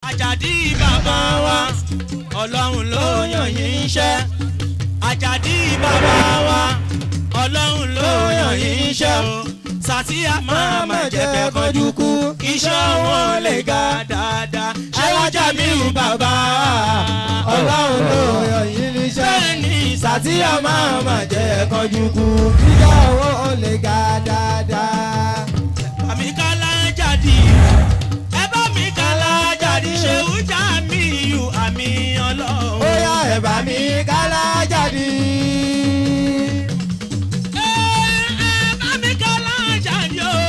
àjàdí bàbá wa ọlọ́run ló yàn yín iṣẹ́ àjàdí bàbá wa ọlọ́run ló yàn yín iṣẹ́ o sàtìyà máa má jẹ̀bẹ̀ kọjú kú iṣẹ́ wọn lè ga dáadáa ṣé wọ́n jà mí ò bàbá ọlọ́run ló yàn yín níṣẹ́. bẹ́ẹ̀ ni sàtìyà máa mà jẹ́ kọjú kú. kíkà owó ó lè ga dáadáa. àmì kálá jáde ẹ bá mi kálá jáde ṣé ó jà mí yù àmì ọlọ́run. ó yá ẹ̀bà mi kálá jáde. ẹ ẹ bá mi kálá jáde o.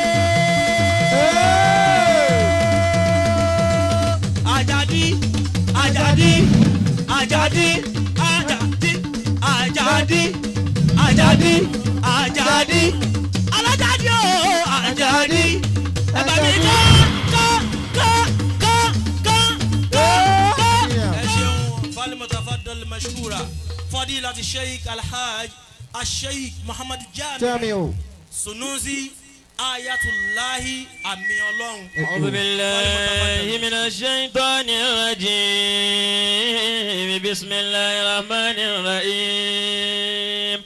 Àjàdí Àjàdí Àjàdí Àjàdí Àjàdí Àjàdí Àjàdí alájàdí o Àjàdí ẹgbẹ́ mi ká ká ká ká ká ká ká. ẹ ṣeun falimutafadal mashkura fadilati sheikh alhaj asheikh muhammad jami tẹ́mi o. sunusi ayatulahi àmì ọlọ́run. أعوذ بالله من الشيطان الرجيم بسم الله الرحمن الرحيم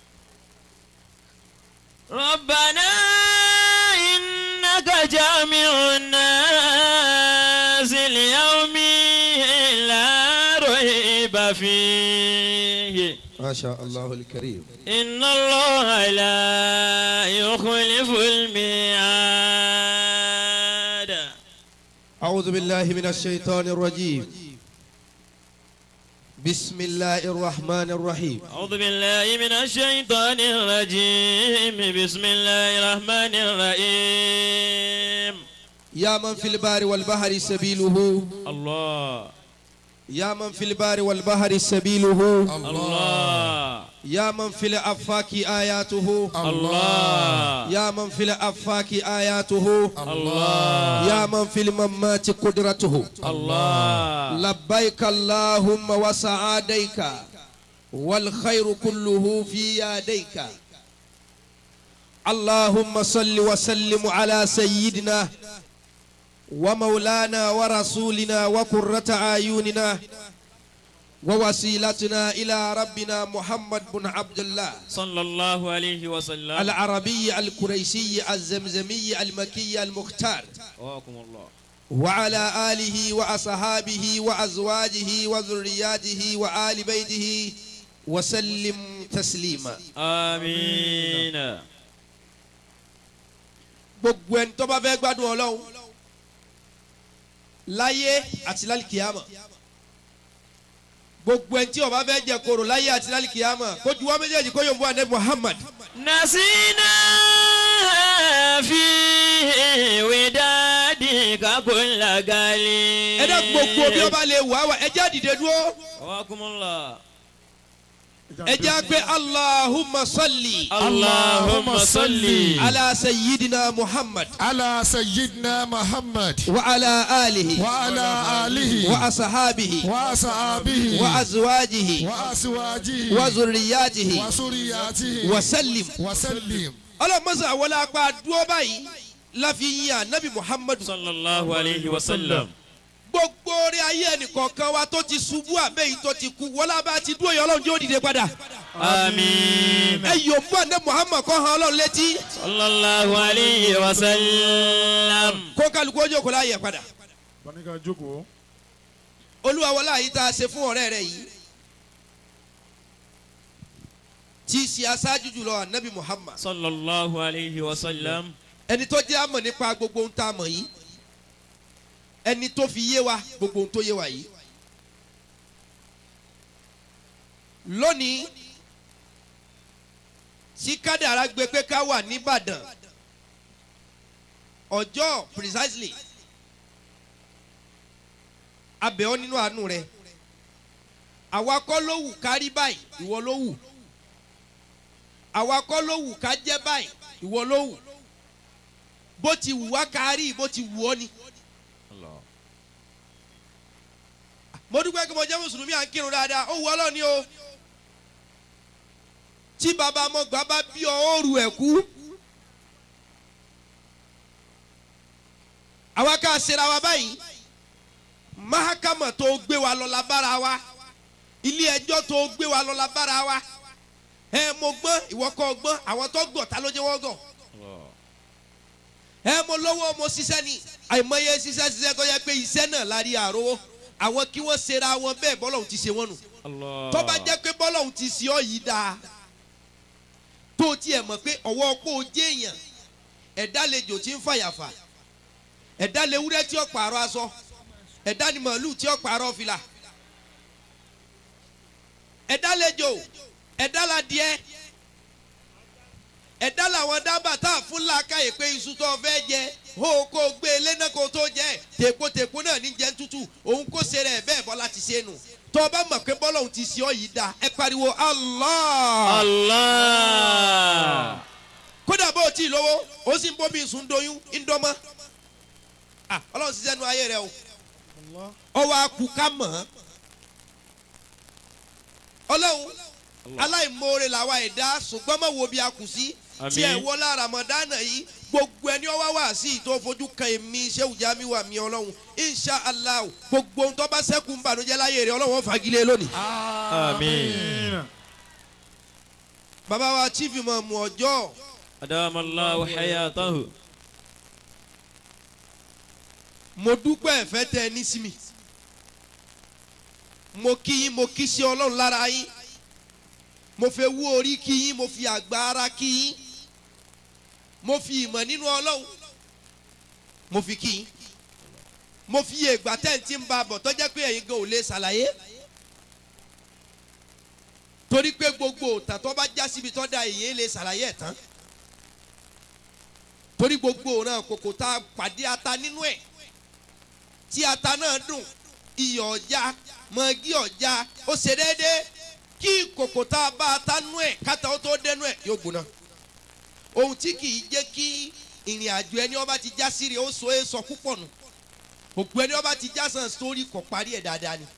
ربنا إنك جامع الناس ليوم لا ريب فيه ما شاء الله الكريم. إن الله لا يخلف الميعاد أعوذ بالله من الشيطان الرجيم. بسم الله الرحمن الرحيم. أعوذ بالله من الشيطان الرجيم بسم الله الرحمن الرحيم يا من في البار والبحر سبيله الله يا من في البار والبحر سبيله الله يا من في الأفاك آياته الله يا من في الأفاك آياته الله يا من في الممات قدرته الله لبيك اللهم وسعاديك والخير كله في يديك اللهم صل وسلم على سيدنا ومولانا ورسولنا وقرة أعيننا ووسيلتنا إلى ربنا محمد بن عبد الله صلى الله عليه وسلم العربي القريشي الزمزمي المكي المختار وقاكم الله وعلى آله وأصحابه وأزواجه وذرياته وآل بيته وسلم تسليما آمين gbogbo ẹni tó bá fẹ́ gbádùn ọlọ́run láyé àti lálìkìyàmà gbogbo ẹni tí ó bá fẹ́ jẹ koro láyé àti lálìkìyàmà kó ju wá méjèèjì kó yóò bú àná Muhammad نسينا في ودادك كل قليل ẹ dẹ́ gbogbo bí ó bá lè wà wá ẹ jẹ́ àdìde dúró وقاكم الله ẹ jẹ́ àgbẹ̀ Allahumma salli اللهم صل ala sayyidina Muhammad على سيدنا محمد wa ala alihi وعلى آله wa asahabihi وأصحابه wa azwajihi وأزواجه wa zurriyatihi وسرياته wa sallim. وسلم ọlọ́mọ̀sá wọlé apá dúró báyìí láfi yin anabi muhammadu. صلى الله عليه وسلم gbogbo orí ayé ẹnìkọ̀ọ̀kan wa tó ti ṣubú àbẹ́yìí tó ti kú wọlé abá ti dúró yọ ọlọ́run yóò dìde padà. آمين ẹ yóò mú anabi muhammad kọ́ han ọlọ́run létí صلى الله عليه وسلم kó kálukú ojú òkú láàyè padà. Banika jókòó. olúwa wọlé àyè tá a ṣe fún ọ̀rẹ́ rẹ yìí tí í ṣe aṣáájú jùlọ anabi muhammad صلى الله عليه وسلم ẹni tó jẹ́ àmọ̀ nípa gbogbo ohun tá a mọ̀ yìí ẹni tó fi yé wa gbogbo ohun tó yé wa yìí. lónìí tí kádàrá gbé pé ká wà nìbàdàn ọjọ́ precisely abẹ́ ọ nínú àánú rẹ àwa kọ́ ló wù ká rí báyìí ìwọ ló wù àwa kọ́ ló wù ká jẹ́ báyìí ìwọ ló wù bó ti wù wá ká rí bó ti wù ọ́ ni. الله mo dúpẹ́ kí mo jẹ́ mùsùlùmí à ń kírun dáadáa ó wù ọ́ lọ́ni o tí bàbá mọ̀gbà bá bí ọ ó rù ẹ̀ kú àwa ká ṣera wa báyìí mákàmọ̀ tó gbé wa lọ la bára wa ilé ẹjọ́ tó gbé wa lọ la bára wa ẹ mo gbọ́n ìwọ kọ́ gbọ́n àwọn tó gọ̀ ta ló jẹ́ wọ́n gọ̀ Allah. ẹ mo lówó mo ṣiṣẹ́ ni àìmọye ṣiṣẹ́ ṣiṣẹ́ tó yẹ pé iṣẹ́ náà la rí àrówó àwọn kí wọ́n ṣera wọn bẹ́ẹ̀ bọ́lọ́hún ti ṣe wọ́n nù Allah. tó bá jẹ́ pé bọ́lọ́hún ti ṣe ọ́ yìí dáa tó tiẹ̀ mọ̀ pé ọwọ́ kó o jẹ́ èèyàn ẹ̀dá lejò tí ń fàyàfà ẹ̀dá lewúrẹ́ tí ó pààrọ̀ aṣọ ẹ̀dá ni màálù tí ó pààrọ̀ fìlà ẹ̀dá lejò ẹ̀dá la díẹ̀ ẹ̀dá làwọn dábàá tá a fún làákàyè pé iṣu tó fẹ́ jẹ ó kó o gbé e lẹ́nà kó o tó jẹ tèpotèpo náà ní jẹ́ tútù òun kó ṣe rẹ̀ bẹ́ẹ̀ bọ́lá ti ṣe nù tó o bá mọ̀ pé bọ́lá òun ti ṣe ọ́ yìí dáa ẹ pariwo Allah Allah. kódà bó o tí ì lówó o sì ń bómi sùn doyún ń dọ́mọ́ Ah, ọlọ́run ṣiṣẹ́ nu ayé rẹ o ọwọ́ akú ká mọ̀ ọ́n ọlọ́run aláìmoore làwa ẹ̀dá ṣùgbọ́n mọ̀ wo bí a kù sí Àmín. tí ẹ̀ wọ lára mọ̀dánà yìí gbogbo ẹni ọwọ́ wà sí ìtò fojú kan èmi Shehu Jamiu wà mí ọlọ́run insha allah gbogbo ohun tó bá ṣẹ́kù ń bànújẹ́ láyé rẹ ọlọ́run ó fagilé lónìí. Àmín. bàbá wa chief imam ọjọ́ Adama Allahu hayatahu. mo dúpẹ́ ẹ̀fẹ́ tẹ ẹ ní sí mi mo kí yín mo kí sí ọlọ́run lára yín mo fẹ́ wú orí kí yín mo fi àgbà ara kí yín mo fi ìmọ̀ nínú ọlọ́run mo fi kí yín mo fi ègbà tẹ́ǹtì ń ba bọ̀ tọ́jẹ́ pé ẹ̀yin gan ò lè ṣàlàyé torí pé gbogbo òtàn tó bá já síbi tó da èyí lè ṣàlàyé ẹ̀ tán torí gbogbo òràn kòkò tá a pàdé ata nínú ẹ̀ tí ata náà dùn iyọ̀ ọ̀já mọ̀gí ọ̀já ó ṣe déédéé kí kòkò tá a bá ata nú ẹ̀ káta ó tó dénú ẹ̀ yóò gbóná ohun tí kì í jẹ́ kí ìrìn àjò ẹni ọba ti já sí rè ó so é sọ púpọ̀ nù òkú ẹni ọba ti já sàn sórí kò parí ẹ̀ dáadáa ni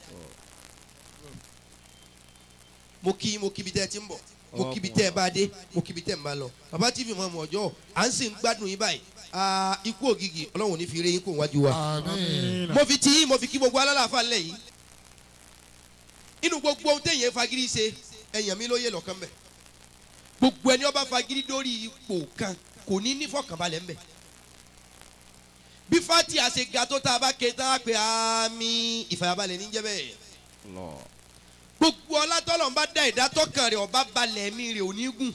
mo kí mo kíbi tẹ́ ẹ ti ń bọ̀ mo kíbi tẹ́ ẹ bá dé mo kíbi tẹ́ ẹ ń bá lọ bàbá tv mọ̀ ọmọ ọjọ́ à ń sì ń gbádùn yín báyìí Ah, ikú ògìgì ọlọ́run ò ní fi eré yín kó wájú wa Àmín. mo fi ti yín mo fi kí gbogbo alálàáfà ńlẹ̀ yìí inú gbogbo ohun téèyàn fagiri ṣe ẹ̀yàn mi ló yé lọ́kàn bẹ̀ gbogbo ẹni ọba fagiri dórí ipò kan kò ní ní fọkànbalẹ̀ ńbẹ̀ bí fati àṣẹ ga tó tá a bá ké tá a pè àmì ìfàyàbalẹ̀ ní jẹ́ bẹ́ẹ̀ Allah. gbogbo ọlátọ́lọ́ ń bá dá ìdátọ́kàn rẹ̀ ọba balẹ̀ ẹ̀mí rẹ̀ ò ní gùn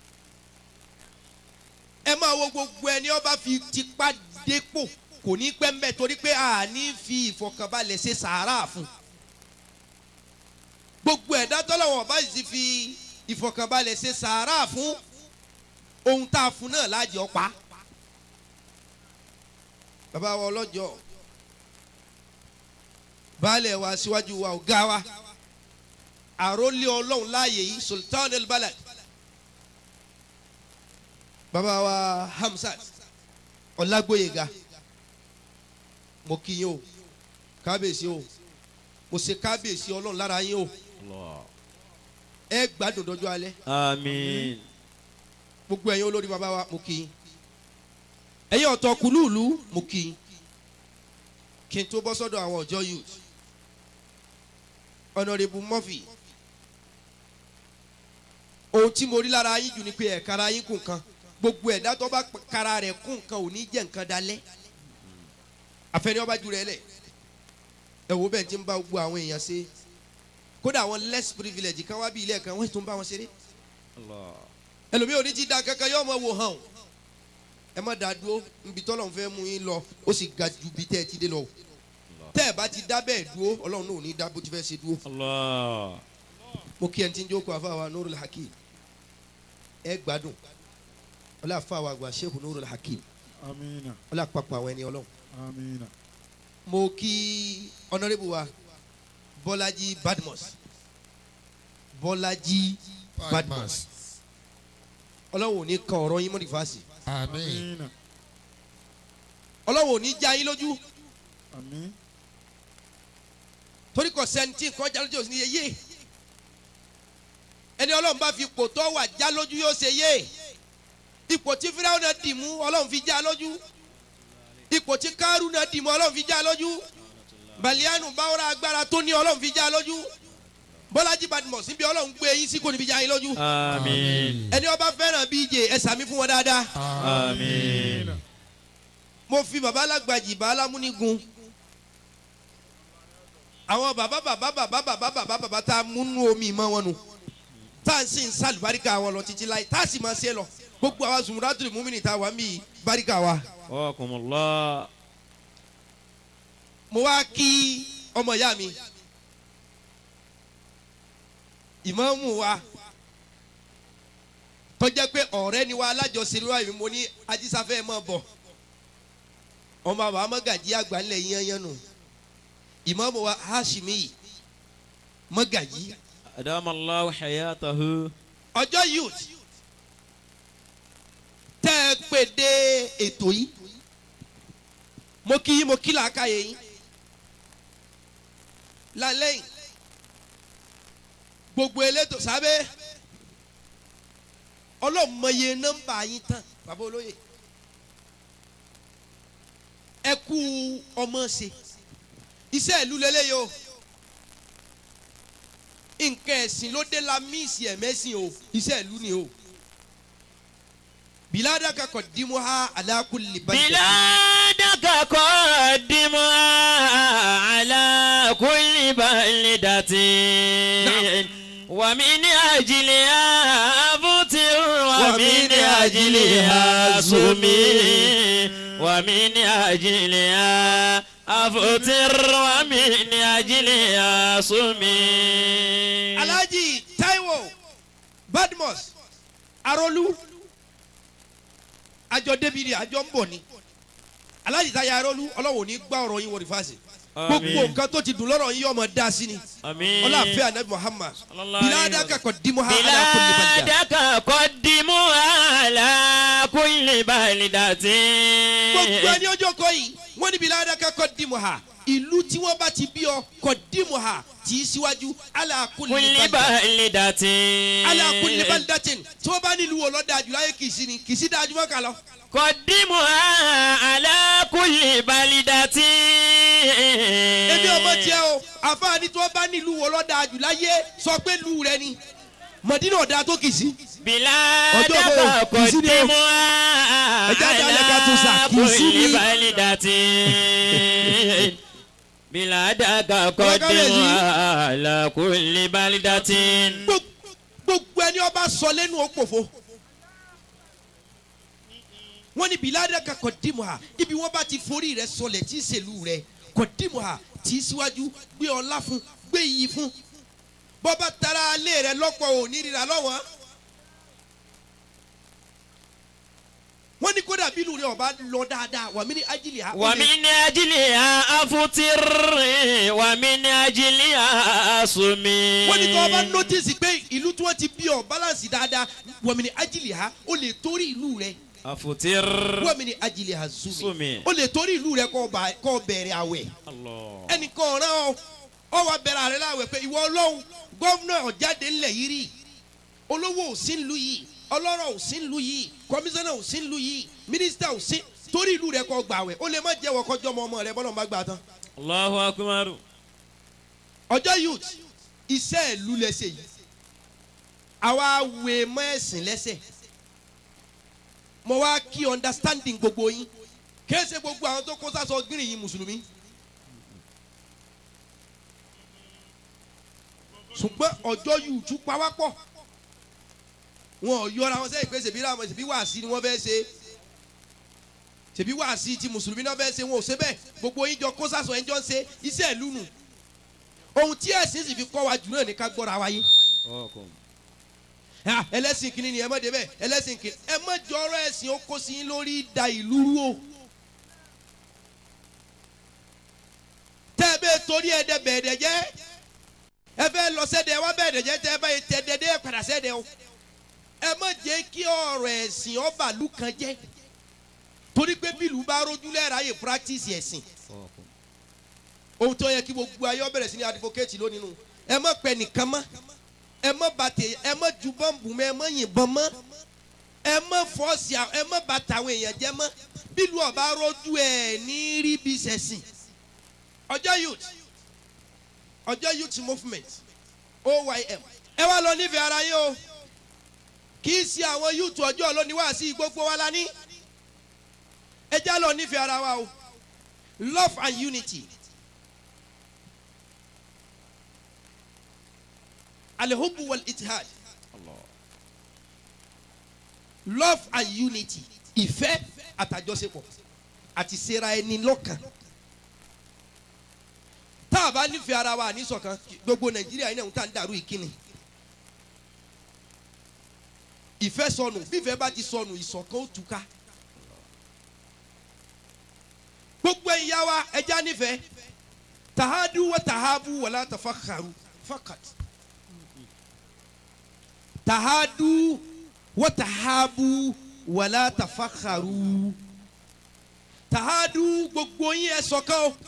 ẹ máa wo gbogbo ẹni ọba fi tipa dépò kò ní pẹ́ mbẹ́ torí pé a ní fi ìfọkànbalẹ̀ ṣe sàárà fún gbogbo ẹ̀dá tọ́lọ́wọ̀n ọba sì fi ìfọkànbalẹ̀ ṣe sàárà fún ohun tá a fún náà lájọ pa bàbá wa ọlọ́jọ́ baálẹ̀ wa síwájú wa ọ̀gá wa àrólé ọlọ́run láàyè yìí sultan el-balad bàbá wa hamsat ọlágbóyèga mo kí yín o kábíyèsí o mo ṣe kábíyèsí ọlọ́run lára yín o Allah. ẹ gbádùn dọjọ́ alẹ́ Àmín. gbogbo ẹ̀yin olórí bàbá wa mo kí yín ẹ̀yin ọ̀tọ̀ kùlùlù mo kí yín kí n tó bọ́ sọ́dọ̀ àwọn ọ̀jọ́ youth honourable murphy ohun tí mo rí lára yín jù ni pé ẹ̀ka ara yín kù nǹkan gbogbo ẹ̀dá tó bá kara rẹ̀ kù nǹkan ò ní jẹ́ nǹkan dalẹ̀ àfẹ́ni ọba jù rẹ̀ lẹ̀ ẹ wo bẹ́ẹ̀ tí ń bá gbogbo àwọn èèyàn ṣe kódà àwọn less privilege kan wá bí ilé ẹ̀kan wọ́n tún bá wọn ṣeré Allah. ẹlòmíì ò ní ti da kankan yóò mọ wò hàn o ẹ má da dúró nbí tọ́lọ̀ ń fẹ́ mú yín lọ ó sì ga ju bí tẹ́ ẹ ti dé lọ o tẹ́ ẹ bá ti dá bẹ́ẹ̀ dúró ọlọ́run náà ò ní dá bó ti fẹ́ ṣe dúró Allah. mo kí ẹ ti ń jókòó àfàwà Nurul Hakim ẹ gbádùn ọlọ́ àfàwà àgbà Sheikh Nurul Hakim Amina. ọlọ́ àpapọ̀ àwọn ẹni ọlọ́run Amina. mo kí honourable wa Bọ́lájí Badmus Bọ́lájí Badmus ọlọ́run ò ní kan ọ̀rọ̀ yín mọ́ nífàsì Àmín. Amina. ọlọ́run ò ní já yín lójú Àmín. torí kò sẹ́ńtì kan já lójú òsì ní yeye ẹni ọlọ́run bá fi ipò tó wà já lójú yóò ṣe yé ipò tí fíráwọn náà dì mú ọlọ́run fi já lójú ipò tí kárù náà dì mú ọlọ́run fi já lójú balianu báwọ̀rọ̀ agbára tó ní ọlọ́run fi já lójú bọ́lájí badmus níbi ọlọ́run gbé yín sí kò ní fi já yín lójú Àmín. ẹni ọba fẹ́ràn bj ẹ sàmí fún wọn dáadáa Àmín. mo fi baba alágbàjì bá alámúnigun àwọn baba baba baba baba baba baba tá a múnú omi mọ́ wọn nu tá a sì ń sàlùbáríkà wọn lọ títí láì tá a sì máa ṣe lọ gbogbo àwa zumuratul mumini tá a wà ń bí báríkà wa. Wakumullah. mo wá kí ọmọ ìyá mi ìmáàmù wa tọ́jẹ́ pé ọ̀rẹ́ ni wa alájọsìn ló wà mí mo ní ajísáfẹ́ mọ̀ bọ̀ ọmọ àwọn amọ́gàjí àgbà ńlẹ̀ yẹnyẹn nù ìmáàmù wa hashimi yìí mọ́gàjí Adamallahu hayatahu. ọjọ́ youth tẹ́ ẹ pè dé ètò yìí mo kí yín mo kí làákàyè yín lálẹ́ yìí gbogbo elétò sábẹ́ ọlọ́mọye nọ́mbà yín tán bàbá olóye ẹ kú ọmọ ṣe iṣẹ́ ìlú lélẹ́yìí o nǹkan ẹ̀sìn ló dé la míìsì ẹ̀mẹ́sìn o iṣẹ́ ìlú ni o bìládà kakọ̀ dimu ha alákùlì bàjẹ́. بلادك قدمها على كل بلدة ومن أجلها أفطر ومن أجلها صمي ومن أجلها أفطر ومن أجلها صمي alhaji taiwo badmus arolu àjọ débìrì àjọ ń bọ̀ ni alhaji táyà arolu ọlọ́wọ́ ní gbá ọ̀rọ̀ yín wọ rìfáàsì gbogbo nǹkan tó ti dùn lọ́rọ̀ yín ọmọ dá sí ni آمين ọlọ́àfẹ́ anabi muhammad Sallallahu alayhi wa bìládà kakọ̀ dimu ha alákùlì bàjẹ́. بلادك قدموا على كل بلدة gbogbo ẹni ọjọ́ kọ yìí wọ́n ní bìládà kakọ̀ dimu ha ìlú tí wọ́n bá ti bí ọ kọ̀ dimu ha tì í síwájú alákùlì كل bàjẹ́. بلدة alákùlì bàjẹ́ tí wọ́n bá nílùú wọ̀ lọ́dà jù láyé kìí sí ni kìí sí dájú mọ́ kà lọ. قدمها على كل بلدة èmi ọmọ tiẹ o àfààní tí wọn bá nílùú wọ lọ́dà jù láyé sọ pé lù rẹ ni mọ̀dínà ọ̀dà tó kì í sí. بلادك Ọjọ́ wo? Kìí sí ni o. قدمها Ẹja dálẹ̀ ká tún sà, على kìí sí ni. كل بلدة بلادك قدمها على كل بلدة Gbog- gbogbo ẹni ọba sọ lẹ́nu òpòfo. wọ́n ní bìládà kan kò dìmọ̀ ha ibi wọ́n bá ti forí rẹ sọlẹ̀ tí í ṣèlú rẹ kò dìmọ̀ ha tí í síwájú gbé ọlá fún gbé iyì fún bọ́ba tara alẹ́ rẹ lọ́pọ̀ òní rírà lọ́wọ́. wọ́n ní kódà bílù rẹ ọba lọ dáadáa wàmí ní ajílẹ̀ ha. ó lè- ومن أجلها أفطر ومن أجلها أصمي wọ́n ní kí wọ́n bá nọ́tìsì pé ìlú tí wọ́n ti bí ọ balance dáadáa wàmí ní ajílẹ̀ ha ó lè torí ìlú rẹ أفطر wàmí ní ajílẹ̀ ha zumi Sumi. ó lè torí ìlú rẹ kọ́ ba- kọ́ bẹ̀rẹ̀ àwẹ̀ الله ẹnìkan ọ̀ràn ọ ọ wà bẹ̀rẹ̀ àrẹ láwẹ̀ pé ìwọ ọlọ́run gómìnà ọ̀jáde ńlẹ̀ yìí rí olówó ò sí ńlú yìí ọlọ́rọ̀ ò sí ńlú yìí kọmíṣánná ò sí ńlú yìí mínísítà ò sí torí ìlú rẹ kọ́ gbàwẹ̀ ó lè má jẹ́wọ́ kọjọ́ ọmọ ọmọ rẹ bọ́lọ̀ má gbà tán الله أكبر ọjọ́ youth iṣẹ́ ìlú lẹ́sẹ̀ yìí àwa wé mọ́ ẹ̀sìn lẹ́sẹ̀ mo wá kí understanding gbogbo yín kéésì gbogbo àwọn tó kó sásọ gírì yín mùsùlùmí ṣùgbọ́n ọjọ́ youth pawápọ̀ wọn ò yọra wọn sẹ́yìn pé ṣèbí làwọn ṣèbí wàásí ni wọ́n fẹ́ ṣe ṣèbí wàásí ti mùsùlùmí náà fẹ́ ṣe wọn ò ṣe bẹ́ẹ̀ gbogbo yín jọ kó sásọ ẹ̀ ń jọ ń ṣe iṣẹ́ ìlú nù ohun tí ẹ̀sìn sì fi kọ́ wa jù náà ní ká gbọ́ra wa yé Ah, ẹlẹ́sìn kìíní ni ẹ má débẹ̀ ẹlẹ́sìn kìíní ẹ má jọrọ ẹ̀sìn ó kó sí yín lórí da ìlú rú o. tẹ́ ẹ bẹ́ẹ̀ torí ẹ̀ dẹ bẹ̀ẹ̀dẹ̀ jẹ́ ẹ fẹ́ lọ sẹ́dẹ̀ wá bẹ̀ẹ̀dẹ̀ jẹ́ tẹ́ ẹ bá yẹ tẹ́ dẹ́dẹ́ ẹ padà sẹ́dẹ̀ o. ẹ má jẹ́ kí ọ̀rọ̀ ẹ̀sìn ọba ìlú kan jẹ́ torí pé bí ìlú bá rojú lẹ́ẹ̀rẹ́ ayé practice ẹ̀sìn ohun tó yẹ kí gbogbo ayé ọ bẹ̀rẹ̀ sí ní advocate lónìí nù ẹ má pẹ nìkan mọ́ ẹ má bàtẹ ẹ má ju bọ́ǹbù mọ́ ẹ má yìnbọn mọ́ ẹ má fọ́ọ̀sì à- ẹ má bàtà àwọn èèyàn jẹ́ mọ́ bílù ọba rọ́jú ẹ̀ ní rí bí sẹ̀sìn ọjọ́ youth ọjọ́ youth movement oym ẹ wá lọ nífẹ̀ẹ́ ara yín o kì í ṣe àwọn youth ọjọ́ lónìí wá sí gbogbo wa la ní ẹ já lọ nífẹ̀ẹ́ ara wa o love and unity alihubu wal itihad love and unity ìfẹ́ àtàjọṣepọ̀ àti ṣera ẹni lọ́kàn tá a bá nífẹ̀ẹ́ ara wa níṣọ̀kan gbogbo nàìjíríà yìí náà ń tà ń dàrú ìkíni ìfẹ́ sọnù bífẹ́ bá ti sọnù ìṣọ̀kan ó túká gbogbo ìyá wa ẹja nífẹ̀ẹ́ tahadu wa tahabu wala tafakharu fakat tahadu wa tahabu wala tafakharu tahadu gbogbo yín ẹ ṣọ̀kan o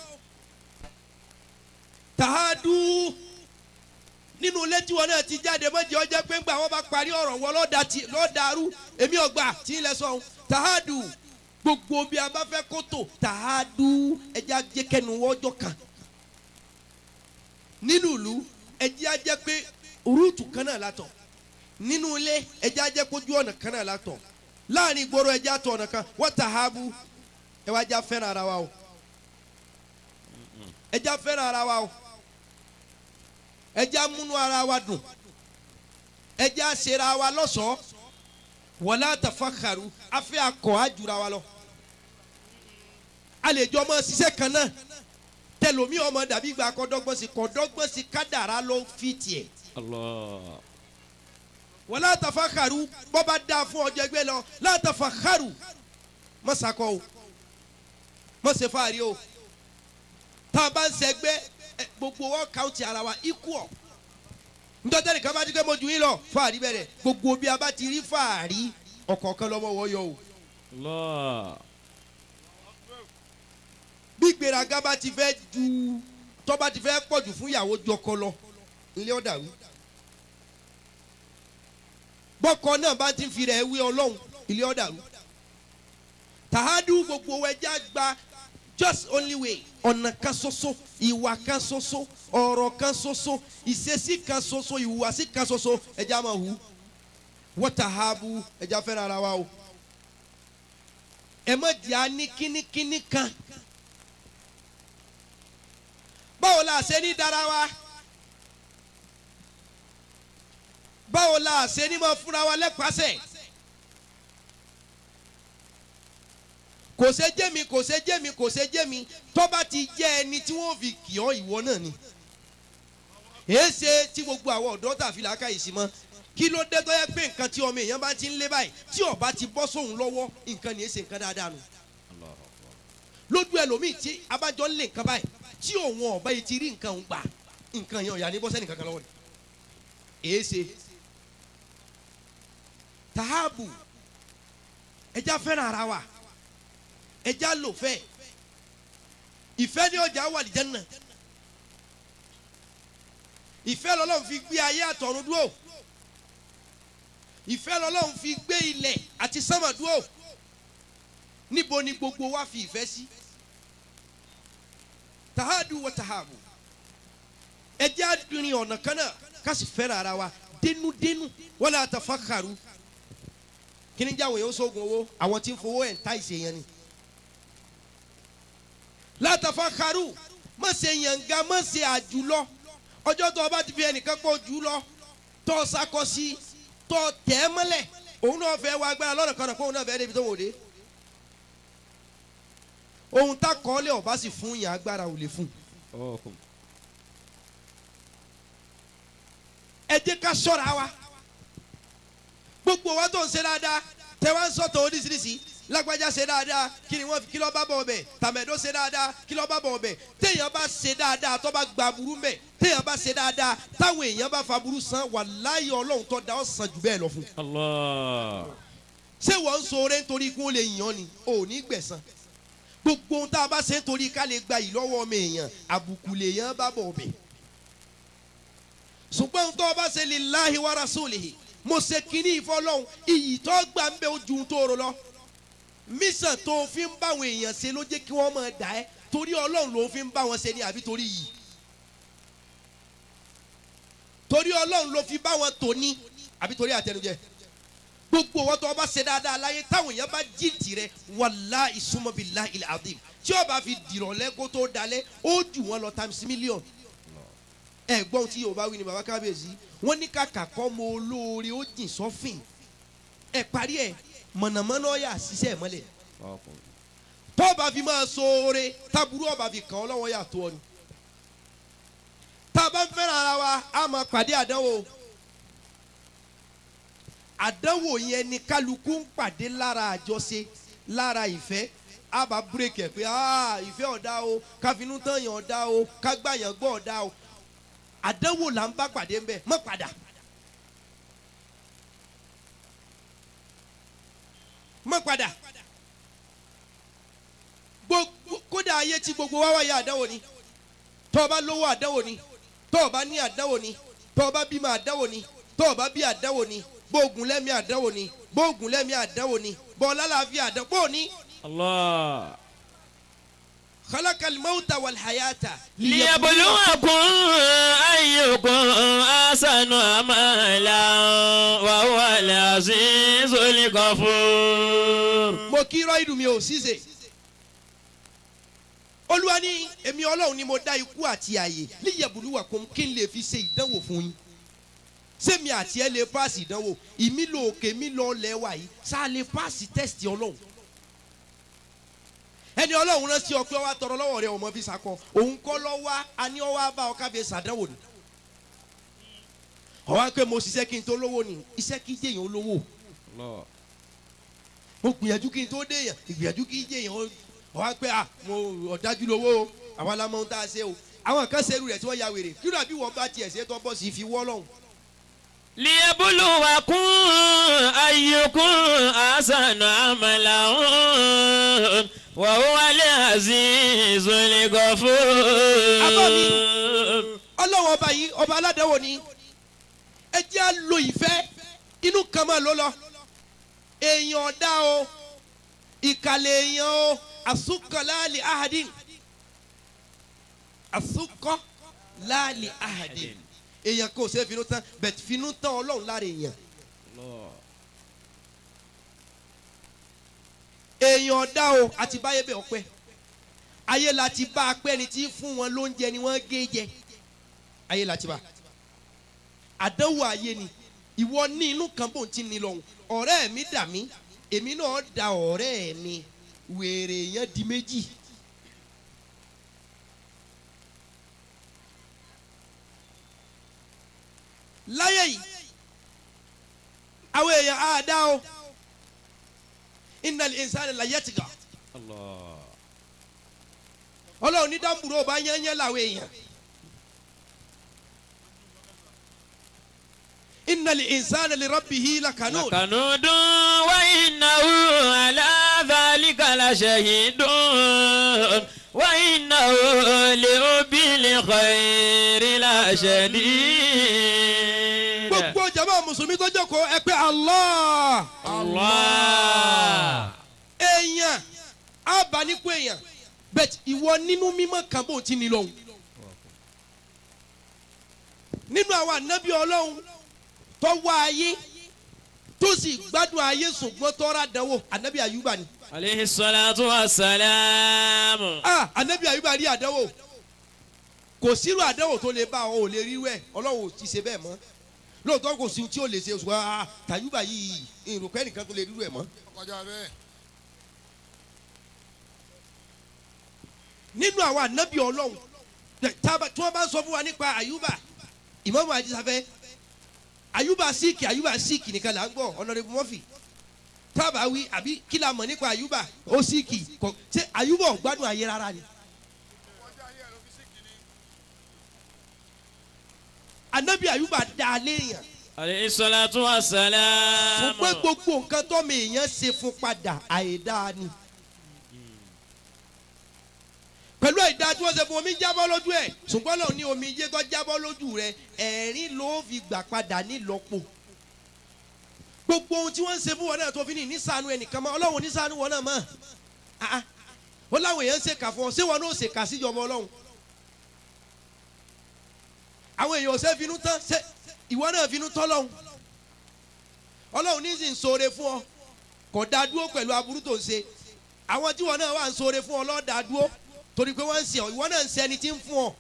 tahadu nínú ilé tí wọn náà ti jáde mọ́jì ọjọ́ pé ńgbà wọn bá parí ọ̀rọ̀ wọn lọ́ọ́ ti lọ́ọ́ dàrú èmi ọgbà tí ń lẹ sọ̀hún tahadu gbogbo bí a bá fẹ́ kótó tahadu ẹjẹ́ ajẹ́kẹ́nu wọ́jọ́ kan nínú ìlú ẹjẹ́ ajẹ́ pé rúùtù kan náà látọ̀ nínú ilé ẹjẹ́ ajẹ́ kójú ọ̀nà kan náà látọ̀ láàrin ìgboro ẹjẹ́ àtọ̀ ọ̀nà kan wọ́n tahabu ẹ wá já fẹ́ràn ara wa o ẹjẹ́ fẹ́ràn ara wa o ẹjẹ́ amúnú ara wa dùn ẹjẹ́ àṣẹra wa lọ́ṣọ̀ọ́ wọlé àtàfàkàrù afẹ́ akọ̀ àjùra wa lọ. àlejò ọmọ ṣiṣẹ́ kan náà tẹlomi ọmọ dàbí gba kọ́dọ́gbọ́n sí kọ́dọ́gbọ́n sí kádàrá ló fi tiẹ̀. Allah. wọlé àtàfàkàrù bọ́ba dá fún ọjọ́ ẹgbẹ́ lọ látàfàkàrù mọ̀sákọ́ o mọ̀sẹ̀ fàárí o tá a bá ń sẹ́gbẹ́ gbogbo wọn káwùtì ara wa ikú ọ̀ ntọ́tẹ́ nìkan bá ti ké mojú yín lọ fàárí bẹ̀rẹ̀ gbogbo bí a bá ti rí fàárí ọ̀kọ̀ọ̀kan lọ́wọ́ wọ́ yọ o. Allah. bí gbéraga bá ti fẹ́ ju tọ́ba ti fẹ́ pọ̀jù fún ìyàwó jọkọ lọ ilé ọ̀dà wí. bọ́kọ náà bá ti fi rẹ̀ wí ọlọ́run ilé ọ̀dà wí. tàhádù gbogbo ẹja gba just only way ọ̀nà kan ṣoṣo ìwà kan ṣoṣo ọ̀rọ̀ kan ṣoṣo ìṣesí kan ṣoṣo ìhùwàsí kan ṣoṣo ẹja máa hù wọ́tàhábù ẹja fẹ́ràn ara wa o ẹ má jẹ́ àní kínníkínní kan báwo la ṣe ní dára wa báwo la ṣe ní máa fúnra wa lẹ́pàṣẹ kò ṣe jẹ́ mi kò ṣe jẹ́ mi kò ṣe jẹ́ mi tọ́ba ti jẹ́ ẹni tí wọ́n fi kì ọ́ ìwọ náà ni èé ṣe tí gbogbo àwọn ọ̀dọ́ tàfi làákà yìí sí mọ́ kí ló dé tó yẹ pé nǹkan tí ọmọ èèyàn bá ti ń lé báyìí tí ọba ti bọ́ sóhun lọ́wọ́ nǹkan ní í ṣe nǹkan dáadáa nù lójú ẹlòmíì tí abájọ ń lé nǹkan báyìí tí òun ọba yìí ti rí nǹkan òun gbà nǹkan yẹn ọ̀yà ní bọ́sẹ̀ nìkan kan lọ́wọ́ ni èé ṣe tààbù ẹja fẹ́ràn ara wa ẹja lò fẹ́ ìfẹ́ ní ọjà wà lìjẹ́ náà ìfẹ́ lọ́lọ́run fi gbé ayé àtọ̀run dúró ìfẹ́ lọ́lọ́run fi gbé ilẹ̀ àti sánmà dúró níbo ni gbogbo wa fi ìfẹ́ sí tahadu wa tahabu ẹ jẹ́ àdúrin ọ̀nà kan náà ká sì fẹ́ràn ara wa dénúdénú wala tafakharu kí ni jáwé yóò sógun owó àwọn tí ń fowó ẹ̀ ń ta ìṣe yẹn ni la tafakharu má ṣe yànga má ṣe àjùlọ ọjọ́ tó o bá ti fi ẹnìkan pọ̀ jù lọ tó o sakọ sí tó o tẹ̀ ẹ́ mọ́lẹ̀ òun náà fẹ́ wá agbára lọ́nà kan náà kó òun náà fẹ́ débi tó wò dé ohun tá kọ́lé ọba sì fún yàn agbára ò lè fún Oh. ẹ jẹ́ ká ṣọ́ra wa gbogbo wa tó ń ṣe dáadáa tẹ wá ń sọ̀tọ̀ oríṣiríṣi lágbájá ṣe dáadáa kí ni wọ́n fi kí ló bá bọ̀ ọbẹ̀ tàmẹ̀dó ṣe dáadáa kí ló bá bọ̀ ọbẹ̀ téèyàn bá ṣe dáadáa tó bá gba burú mẹ́ téèyàn bá ṣe dáadáa táwọn èèyàn bá fa burú san wàláyé ọlọ́run tó da ọ́ san jù bẹ́ẹ̀ lọ fún un. Allah. ṣé wọ́n ń sọ̀rọ̀ nítorí kí wọ́n lè yàn ni ò ní gbẹ̀san gbogbo ohun tá a bá ṣe nítorí ká lè gba ìlọ́wọ́ ọmọ èèyàn àbùkù lèèyàn bá bọ̀ ọbẹ̀ ṣùgbọ́n ohun tó o bá ṣe lillahi wa rasulihi mo ṣe kínní ìfọlọ́hún iyì tó gbà ń bẹ ojú tó rò lọ mísàn tó fi ń báwọn èèyàn ṣe ló jẹ́ kí wọ́n máa dà ẹ́ torí ọlọ́run ló fi ń bá wọn ṣe ni àbí torí yìí torí ọlọ́run ló fi bá wọn tò ní àbí torí àtẹnujẹ gbogbo wọn tó wọn bá ṣe dáadáa láyé táwọn èèyàn bá jí tirẹ̀ wàlá ìsúnmọ́bìlá ilẹ̀ adim tí ó bá fi dìrọ̀lẹ́ kó tó dalẹ̀ ó jù wọn lọ times million ẹ gbọ́n tí yorùbá wí ni bàbá kábíyèsí wọ́n ní kàkà kọ́ mọ olóore ó jìn sọ́fìn ẹ parí ẹ mọ̀nàmọ́ná ọ̀yà ṣiṣẹ́ mọ́lẹ̀ tó bá fi máa so oore táburú ọba fi kàn ọ́ lọ́wọ́ yà tó ọ ni tá a bá ń fẹ́ràn ara wa a máa pàdé àdánwò àdánwò yẹn ni kálukú ń pàdé lára àjọṣe lára ìfẹ́ a bá búrèkì ẹ̀ pé "Ah, ìfẹ́ ọ̀dá o káfinú tán yàn ọ̀dá o kágbáyàn gbọ́ ọ̀dá o àdánwò là ń bá pàdé ń bẹ̀ mọ́ padà. mọ́ padà gbogbo kódà ayé tí gbogbo wa wáyé àdánwò ni tọ́ ọ bá lówó àdánwò ni tọ́ ọ bá ní àdánwò ni tọ́ ọ bá bímọ àdánwò ni tọ́ ọ bá bí àdánwò ni bóògùn lẹ́mí àdánwò ni bóògùn lẹ́mí àdánwò ni bọ́ọ̀lá làáfíà àdánwò bóò ní. Allah. khalaqal mawta wal hayata. ليبلوكم أيكم أحسن عملا وهو العزيز الغفور mo kí rọ́ìdù mi ò ṣíṣe olúwa ní èmi ọlọ́run ni mo dá ikú àti ààyè líyẹ̀bùlúwà kún kí n lè fi ṣe ìdánwò fún yín sẹ́mi àti ẹ lè paasi ìdánwò ìmí lọ òkè mi lọ lẹ́wà yìí sáà lè paasi tẹ́sítì ọlọ́run ẹni ọlọ́run rán sí ọ pé ọwọ́ tọrọ lọ́wọ́ rẹ ọmọ fi sakọ òun kọ́ lọ́wọ́ àní ọwọ́ bá ọ káfíń sàdánwò ni ọwọ́ pé mo ṣiṣẹ́ kí n tó lówó ni iṣẹ́ kí jẹ́yìn olówó Allah. mo gbìyànjú kí n tó déyàn ìgbìyànjú kí n jẹyàn ó wá pé à mo ọ̀dájú lówó o àwa la mọ ohun tá a ṣe o àwọn kan ṣerú rẹ̀ tí wọ́n ya wèrè kí ló àbí wọ́n bá tiẹ̀ ṣe tó bọ́ sí i fi wọ́ lọ́hùn. ليبلوكم أيكم أحسن عملا وهو العزيز الغفور ọlọ́wọ́ ọba yìí ọba aládàáwò ni ẹ jẹ́ à lo ìfẹ́ inú kan máa ló lọ èèyàn ọ̀dá o ìkàlẹ̀ èèyàn o àsúkọ̀ láàlì ahadin àsúkọ̀ láàlì ahadin èèyàn kò ṣe é finú tán bẹ̀t finú tán ọlọ́run lára èèyàn Allah. èèyàn ọ̀dá o àti báyé bẹ̀ ọpẹ́ ayé la ti bá a pẹ́ ni tí fún wọn lóúnjẹ ni wọ́n gé jẹ ayé la ti bá àdánwò ayé ni ìwọ ní inú kan bò ń ti ní lọ́hùn ọ̀rẹ́ mi dà mí èmi náà da ọ̀rẹ́ mi wèrè yẹn di méjì. láyé yìí àwọn èèyàn á dá o innal insana la yatgha Allah. ọlọ́run ní dáńbùrú ọba yányán làwọn èèyàn innal insana li rabbihi lakanun لكنود وإنه على ذلك لشهيد وإنه لحب الخير لشديد gbogbo jama mùsùlùmí tó jókòó ẹ pé allah الله èèyàn abanikun èèyàn bẹ́ẹ̀ ìwọ nínú mímọ́ kan bó ti ní lọ́hùn nínú àwọn ànábì ọlọ́run tó wá ayé tó sì gbádùn ayé ṣùgbọ́n tó rà dánwò ànábì àyùbá ni عليه الصلاة والسلام ah ànábì àyùbá rí àdánwò kò sírú àdánwò tó lè bá ọ ò lè rírú ẹ ọlọ́run ò ti ṣe bẹ́ẹ̀ mọ́ lóòótọ́ kò sí ohun tí ó lè ṣe ṣùgbọ́n ah tàyùbá yìí ìrùkọ́ ẹnìkan tó lè rírú ẹ mọ́. kọjá bẹ́ẹ̀. nínú àwọn ànábì ọlọ́run tẹ- tába- tí wọ́n bá ń sọ fún wa nípa àyùbá ìmọ̀mù àdìsáfẹ́ àyùbá síìkì àyùbá síìkì nìkan là ń gbọ́ ọ̀nàdẹ́bù mọ́fì tábà wí àbí kí la mọ̀ nípa àyùbá ó síìkì kọ ṣé àyùbá ò gbádùn ayé rárá ni. ànábì àyùbá dá a léèyàn عليه الصلاة والسلام ṣùgbọ́n gbogbo nǹkan tọ́mọ èèyàn ṣe fún padà àìdáa ni. pẹ̀lú àìdá tí wọ́n ṣe fún omi jábọ́ lójú ẹ̀ ṣùgbọ́n lòun ní omi yé tó jábọ́ lójú rẹ̀ ẹ̀rín ló fi gbà padà nílọ́po. gbogbo ohun tí wọ́n ń ṣe fún wọn náà tó fi ní nísànú ẹnìkan mọ́ ọlọ́run nísànú wọn náà mọ́. Ah, ah. ó láwọn èèyàn ń ṣèkà fún ọ ṣé wọn náà ṣèkà síjọba ọlọ́run àwọn èèyàn ò ṣe finú tán ṣé ìwọ náà finú tán lọ́hùn ọlọ́run ní sì ń ṣoore fún ọ kò dá dúró pẹ̀lú aburú tó ń ṣe àwọn tí wọn náà wà ń ṣoore fún ọ lọ́ọ́ dá dúró torí pé wọ́n ń ṣe ọ ìwọ náà ń ṣe ẹni tí ń fún ọ.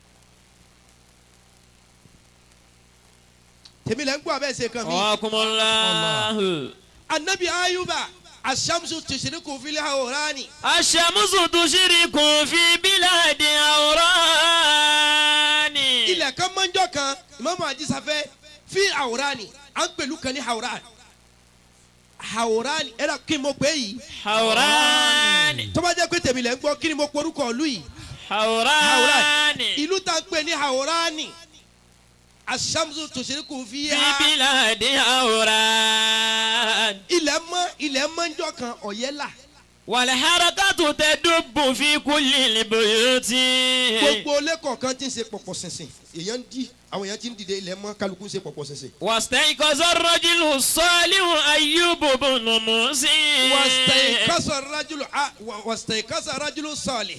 tèmi lẹ́ ń gbọ́ abẹ́ ṣe kan mi. Wakumullahu. anabi ayuba asamsu tìṣirikù fílẹ̀ àwòránì. Aṣàmùsùn tó ṣírí kùn fi bílàdì àwòrán. ilẹ̀ kan mọ́njọ́ kan ìmọ̀mọ́ àjísafẹ́ fi àwòránì à ń pẹ̀lú kan ní àwòránì. àwòránì ẹ̀rọ kí n mo pè é yìí. Àwòrán. tó bá jẹ́ pé tèmi lẹ́ ń gbọ́ kí ni mo porúkọ ìlú yìí. Àwòrán. ìlú tá a pè ní àwòránì. asamsu tìṣirikù fi Fi hà. bílàdì àwòrán. ilẹ̀ mọ́ ilẹ̀ mọ́njọ́ kan ọ̀yẹ́là. Wàlẹ̀hárakàtù tẹ dùbù fi kúlì libuyuti. gbogbo ilé kọ̀ọ̀kan ti ń ṣe pọ̀pọ̀ ṣinṣin èèyàn ń di àwọn èèyàn ti ń dìde ilẹ̀ mọ́ kálukú ń ṣe pọ̀pọ̀ ṣinṣin. واستيقظ الرجل الصالح أيوب بن موسى wàstẹ̀kọ́sọ̀ rajulu a wà- wàstẹ̀kọ́sọ̀ rajulu sọ̀lẹ̀.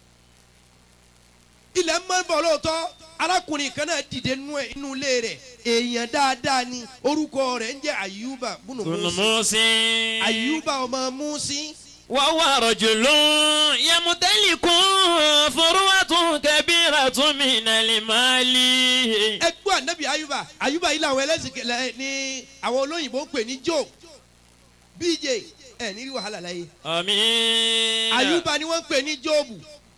ilẹ̀ ń mọ́ bọ̀ lóòótọ́ arákùnrin kan náà dìde nú ẹ̀- inú ilé rẹ̀ èèyàn dáadáa ni orúkọ rẹ̀ ń jẹ́ ayuba bùnú بن musi موسى ayuba ọmọ musi وهو رجل يمتلك فروة كبيرة من المال ẹgbẹ́ anabi ayuba ayuba yìí làwọn ẹlẹ́sìn kẹlẹ́ ní àwọn olóyìnbó ń pè ní joe bj ẹ̀ ní rí wàhálà láyé. آمين ayuba ni wọ́n ń pè ní jóòbù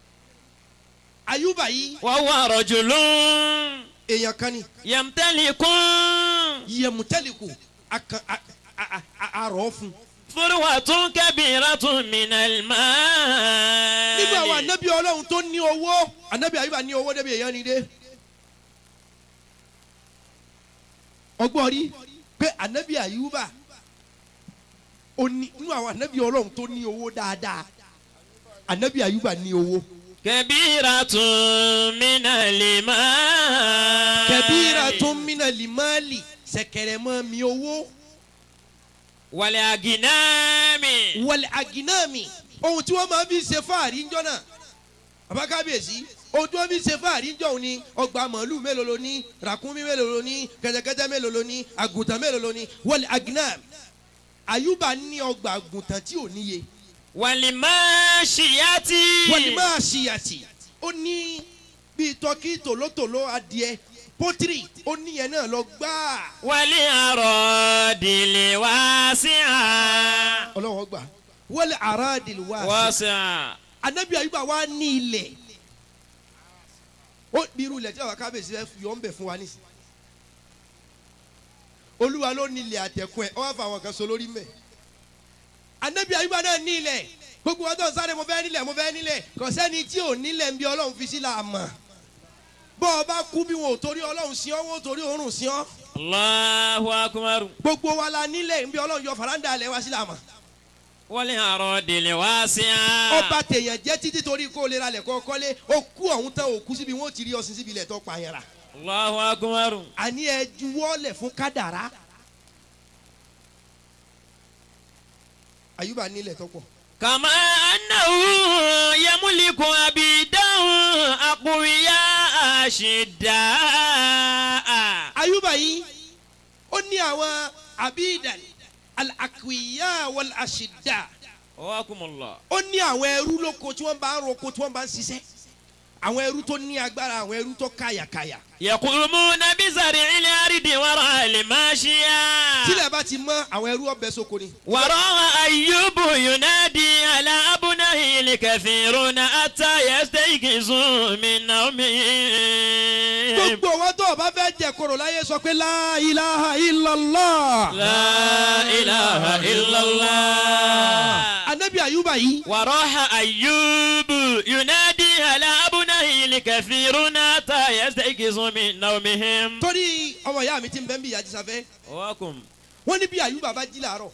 ayuba yìí وهو رجل èèyàn kan ni يمتلك yẹmutẹliku akan a- a- a- arọ fún. فروة كبيرة من المال nínú àwọn anabi ọlọ́run tó ní owó anabi ayuba ní owó débi èèyàn ni dé. ọgbọ́n rí pé anabi ayuba ó ní nínú àwọn anabi ọlọ́run tó ní owó dáadáa anabi ayuba ní owó. كبيرة من المال kẹbíra tó ń mina limali sẹkẹrẹ mọ́ mi owó. والأغنام wọlé aginami ohun tí wọ́n máa fi ṣe fáàrí ńjọ́ náà abákábíyèsí ohun tí wọ́n fi ṣe fáàrí ńjọ́ òun ni ọgbà màálù mélòó ló ní ràkúnmí mélòó ló ní kẹtẹkẹtẹ mélòó ló ní àgùntàn mélòó ló ní wọlé aginami àyùbá ní ọgbà àgùntàn tí ò níye والماشية wọlé máa ṣìyàtì ó ní bíi tọkí tòlótòló adìẹ pọtírì ó níyẹn náà lọ gbáà والأراضي الواسعة ọlọ́wọ́ gbà wọlé aráàdìl wá sí واسعة anabi ayuba wa ní ilẹ̀ ó bí irú ilẹ̀ tí àwọn kábíyèsí fẹ́ yọ̀ ń bẹ̀ fún wa nísì olúwa ló ní ilẹ̀ àtẹ̀kùn ẹ̀ ọ́ wá fà àwọn kan so lórí mẹ́ anabi ayuba náà ní ilẹ̀ gbogbo wọn tó ń sáré mo fẹ́ nílẹ̀ mo fẹ́ nílẹ̀ kò sẹ́ni tí ò nílẹ̀ ń bí ọlọ́run fi sí la mọ̀ bọ́ ọ bá kú bí wọn ò torí ọlọ́run sí ọ́ wọn ò torí òórùn sí ọ́ الله أكبر gbogbo wa la nílẹ̀ ń bí ọlọ́run yọ faranda alẹ́ wa sí la mọ̀ والأراضي الواسعة ọba tèèyàn jẹ́ títí torí kó o lè ralẹ̀ kọ́ kọ́lé ó kú ọ̀hún tán ó kú síbi wọn ò ti rí ọsìn síbi ilẹ̀ tó pa yẹn ra الله أكبر àní ẹ juwọ́lẹ̀ fún kádàrá. àyùbá nílẹ̀ tó pọ̀. كما أنه يملك عبيدا أقوياء أشداء àyùbá yìí ó ní àwọn abidan al-akwiya wal-ashidda وكم الله ó ní àwọn ẹrú lóko tí wọ́n bá ń roko tí wọ́n bá ń ṣiṣẹ́ àwọn ẹrú tó ní agbára àwọn ẹrú tó káyàkáyà. يقومون بزرع الأرض وراء الماشية tílẹ̀ bá ti mọ́ àwọn ẹrú ọbẹ̀ sóko ni. وراء أيوب ينادي على أبنائه الكثيرون حتى يستيقظوا من نومهم gbogbo wọn tó o bá fẹ́ jẹ koro láyé sọ pé la ilaha illallah. لا إله إلا الله anabi ayuba yìí وراح أيوب ينادي على أبنائه الكثيرون حتى يستيقظوا من نومهم torí ọmọ ìyá mi ti ń bẹ́ ń bí ìyá jísafẹ́ وكم wọ́n ní bí ayuba bá jí làárọ̀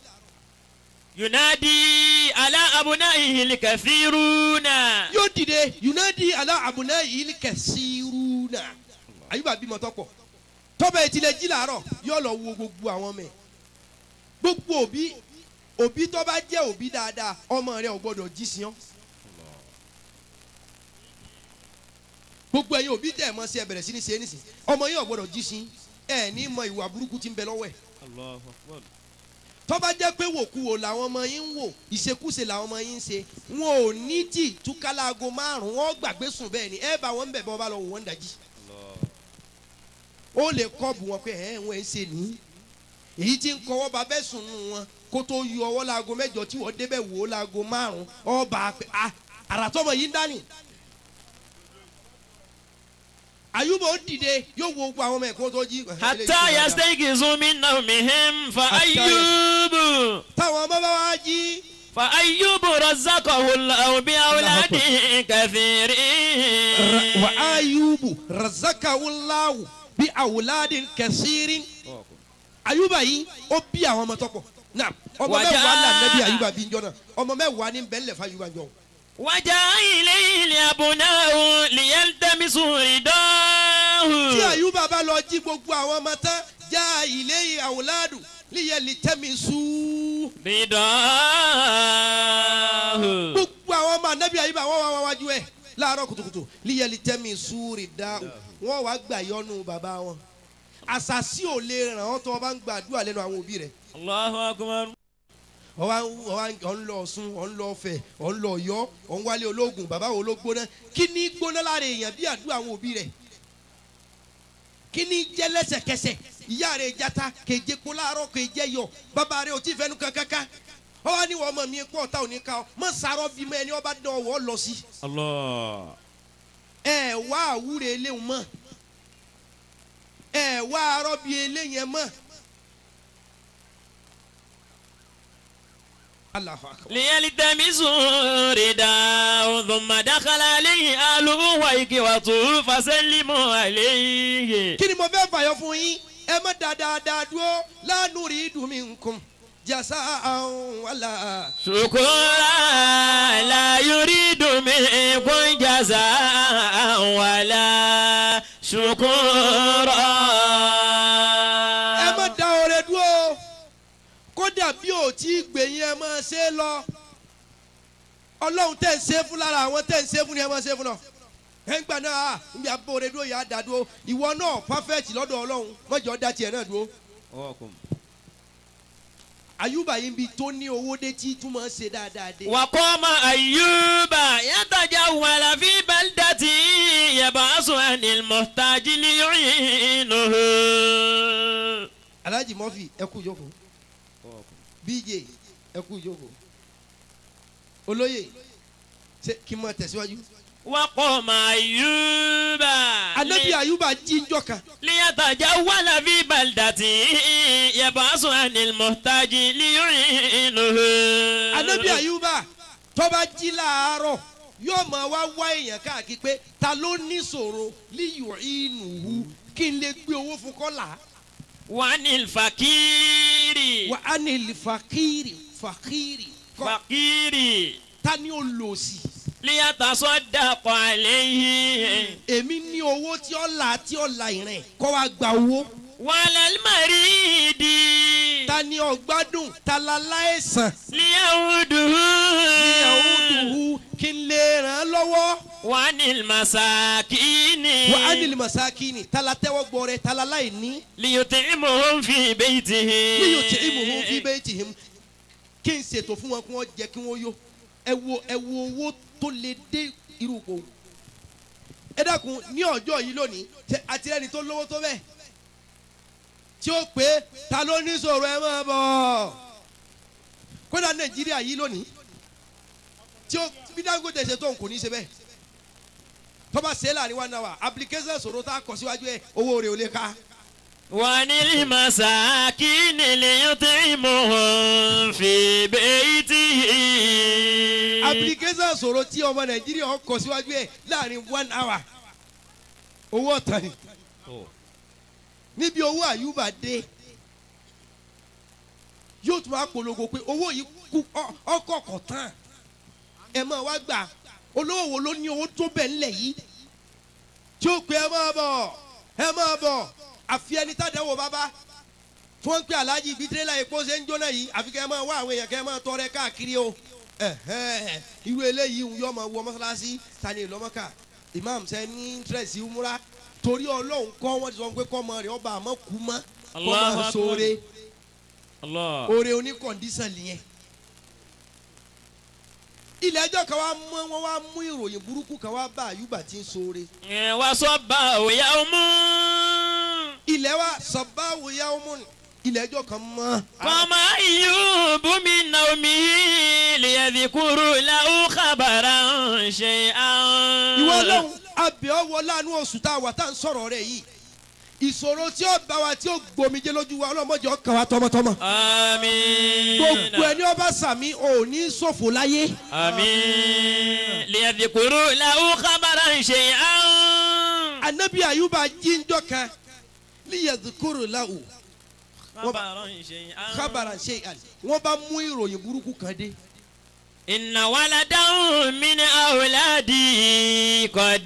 ينادي على أبنائه الكثيرون yóò dìde yunadi ala abuna yìí kẹsìrúnà ayuba bímọ tọpọ tọbẹ ìtìlẹ jí làárọ̀ yóò lọ wo gbogbo àwọn ọmọ ẹ gbogbo òbí òbí tó bá jẹ́ òbí dáadáa ọmọ rẹ ò gbọ́dọ̀ jí sí ọ gbogbo ẹ̀yin òbí tẹ̀ mọ́ sí ẹ bẹ̀rẹ̀ sí ní ṣe é nísìn ọmọ yín ò gbọ́dọ̀ jí sí ẹ ní mọ ìwà burúkú tí ń bẹ lọ́wọ́ ẹ̀ tọ́ba jẹ́ pé wòkuwò làwọn ọmọ yín ń wò ìṣekúṣe làwọn ọmọ yín ń ṣe wọn ò ní tì túkàlágo márùn wọn gbàgbé sùn bẹ́ẹ̀ ni ẹ bá wọn bẹ̀ bọ́ bá lọ wò wọ́n dájí ó lè kọ́ọ̀bù wọn pé ẹ̀ wọ́n ń ṣe ní èyí tí ń kọ́wọ́ bá bẹ́ẹ̀ sùn nù wọn kó tó yọ ọwọ́ láago mẹ́jọ tí wọ́n débẹ̀ wò ó láago márùn ọba pé a àràtọ́mọ yìí ń dání àyùbọ̀ ó dìde yóò wo gbogbo àwọn ọmọ ẹ̀kọ́ tó jí. hatta yastayqizu min nawmihim fa ayyubu táwọn ọmọ bá wá jí fa ayyubu razzaqahu Allahu bi awladin kathirin. wa ayubu razakawulawu bi awuladin kẹsìrín ayuba yìí ó bí àwọn ọmọ tọpọ náà ọmọ Wàjà- mẹ́wàá là nẹbi ayuba bí njọ náà ọmọ mẹ́wàá ní bẹńlẹ fún ayuba njọ. وجاء إليه لأبناه ليلتمسوا tí رضاه ayuba bá lọ jí gbogbo àwọn ọmọ tán já ilé awuladu líyẹlì tẹmí sú. رضاه gbogbo àwọn ọmọ anabi ayuba wọn wá wá wájú ẹ láàárọ̀ kùtùkùtù líyẹlì tẹmí sú rí dá wọn wá gbà yọnu bàbá wọn àṣàṣì ò lè ràn ọ́ tó o bá ń gbàdúrà lẹ́nu àwọn òbí rẹ̀. الله أكبر ọwọ́ ọwọ́ ọ̀ ń lọ ọ̀sùn ọ̀ ń lọ ọ̀fẹ́ ọ̀ ń lọ ọ̀yọ́ ọ̀ ń wálé ológun bàbá wo ló gbóná kí ni gbóná lára èèyàn bí àdúrà àwọn òbí rẹ̀ kí ni jẹ́ lẹ́sẹ̀kẹsẹ̀ ìyá rẹ̀ jata kéje kó láàárọ̀ kéje yọ bàbá rẹ̀ ò tí fẹ́nu kankankan ọwọ́ ni wọ́n mọ̀ mí kó ọ̀tá òní ká ọ mọ̀ sàrọ̀ bí mọ́ ẹni ọba dán ọwọ́ lọ sí الله ẹ wá àwúre eléhùn mọ́ ẹ wá arọ́ bí eléyẹn mọ́. Allahu akbar. ليلتمسوا رداه ثم دخل عليه أهله وإخوته فسلموا عليه kí ni mo fẹ́ fàyọ fún yín ẹ má dáadáa dúró lánàá rí dùn mí nkùn jàsá àwọn wàlà. شكرا لا يريد منكم جزاء ولا شكورا ẹ má da ọrẹ dúró kódà bí ò tí ì gbẹ̀yìn ẹ máa ṣe é lọ ọlọ́run tẹ̀ ń ṣe é fún lára àwọn tẹ̀ ń ṣe é fún ni ẹ máa ṣe é fún lọ. ẹ ń gbà náà à ń bí abọ́ ọrẹ dúró yà á dá dúró ìwọ náà pàfẹ́tì lọ́dọ̀ ọlọ́run mọ́jọ́ dá tiẹ̀ náà dúró. àyùbá yìí ń bi tó ní owó dé tí túmọ̀ ṣe dáadáa dé. وقام أيوب يتجول في بلدة يبعث عن المحتاج ليعينه alhaji murphy ẹ kú ìjókòó bj ẹ kú ìjókòó olóyè ṣe kí n máa tẹ̀síwájú. وقام أيوب anabi ayuba jíjọ kan ليتجول في بلدة يبعث عن المحتاج ليعينه anabi ayuba tọ́ba jí láàárọ̀ yóò máa wá wá èèyàn káàkiri pé ta ló ní sòro líyò ìnùhù kí n lè gbé owó fún kọ́là وعن الفقير wà á ní ilé fakiri fakiri kọ́ فقير ta ni ó lò sí. ليتصدق عليه èmi ní owó tí ó là tí ó là ìrìn kọ́ wa gba owó. وعلى المريض ta ni ọgbádùn ta la láìsàn. ليعوده ìyàwó dùhù kí n lè ràn án lọ́wọ́. وعن المساكين wà á nílì masakini ta la tẹ́wọ́ gbọ́ rẹ̀ ta la láìní. ليطعمهم في بيته bí yóò tẹ ìmùhún fi bẹ́ẹ̀ tì him. kí n ṣètò fún wọn kí wọ́n jẹ kí wọ́n yó. ẹ wo ẹ wo owó tó lè dé irú kò. ẹ dákun ní ọjọ́ yìí lónìí ṣe àti ẹni tó lówó tó bẹ́ẹ̀. tí ó pé ta ló ní sọ̀rọ̀ ẹ máa bọ̀. kódà nàìjíríà yìí lónìí tí ó bí dangote ṣe tó n kò ní ṣe bẹ́ẹ̀ tọ́ba ṣe é láàrin one hour application sọ̀rọ̀ tá a kọ síwájú ẹ̀ owó rẹ̀ ò lè ka. وعن المساكين ليطعمهم في بيته application sọ̀rọ̀ tí ọmọ nàìjíríà ó kọ síwájú ẹ̀ láàrin one hour owó ọ̀tàn ni níbi owó àyùbá dé yóò tún wá polongo pé owó yìí kú ọ- ọkọ̀ kọ̀ tán ẹ máa wá gbà olówó wo ló ní owó tó bẹ̀ ńlẹ̀ yìí tí ó pe ẹ máa bọ̀ ẹ máa bọ̀ àfi ẹni tàdánwò bàbá tí wọ́n ń pè aláàjì ibi tirẹ́là epo ṣe ń jóná yìí àfi kẹ́ ẹ máa wá àwọn èèyàn kẹ́ ẹ máa tọrẹ káàkiri o ẹ̀hẹ́n, irú eléyìí ń yọ ọmọ wọ mọ́sálásí tani ìlọ́mọ́ká imam ṣe ní interest umra torí ọlọ́run kọ́ wọ́n ti sọ pé kọ́mọ rẹ̀ ọba àmọ́ kú mọ́ Allahu kọ́mọ Akbar. sóore Allah. oore oníkọ̀ndísàn nìyẹn. ilé ẹjọ́ kan wá mú wọn wá mú ìròyìn burúkú kan wá bá àyùbá tí ń sóore. ẹ wá sọ bá òyà ọmú. ilé wa sọ̀báwò yawmun ilé ẹjọ́ kan mọ́. kọ́mọ iyú bùnmi naomi lìyẹ̀dìkúrú làwọn kábàárà ń ṣe àwọn. ìwọ ọlọ́run abẹ́ọ́wọ́ láàánú oṣù tá a wà tá à ń sọ̀rọ̀ rẹ̀ yìí ìṣòro tí ó bá wa tí ó gbomijé lójú wa ọlọ́mọdé ọkàn wa tọmọtọmọ. àmín. gbogbo ẹni ọba sàmí ò ní ṣòfò láyé. àmín. lìyẹ̀dìkúrú làwọn kábàárà ń ṣe àwọn. anabi ayuba jíjọ kan liyadukuru lahu kábàárà ń ṣe àwọn. kábàrà ṣe àlè wọn bá mú ìròyìn burúkú kan dé. inna waladahu min awladi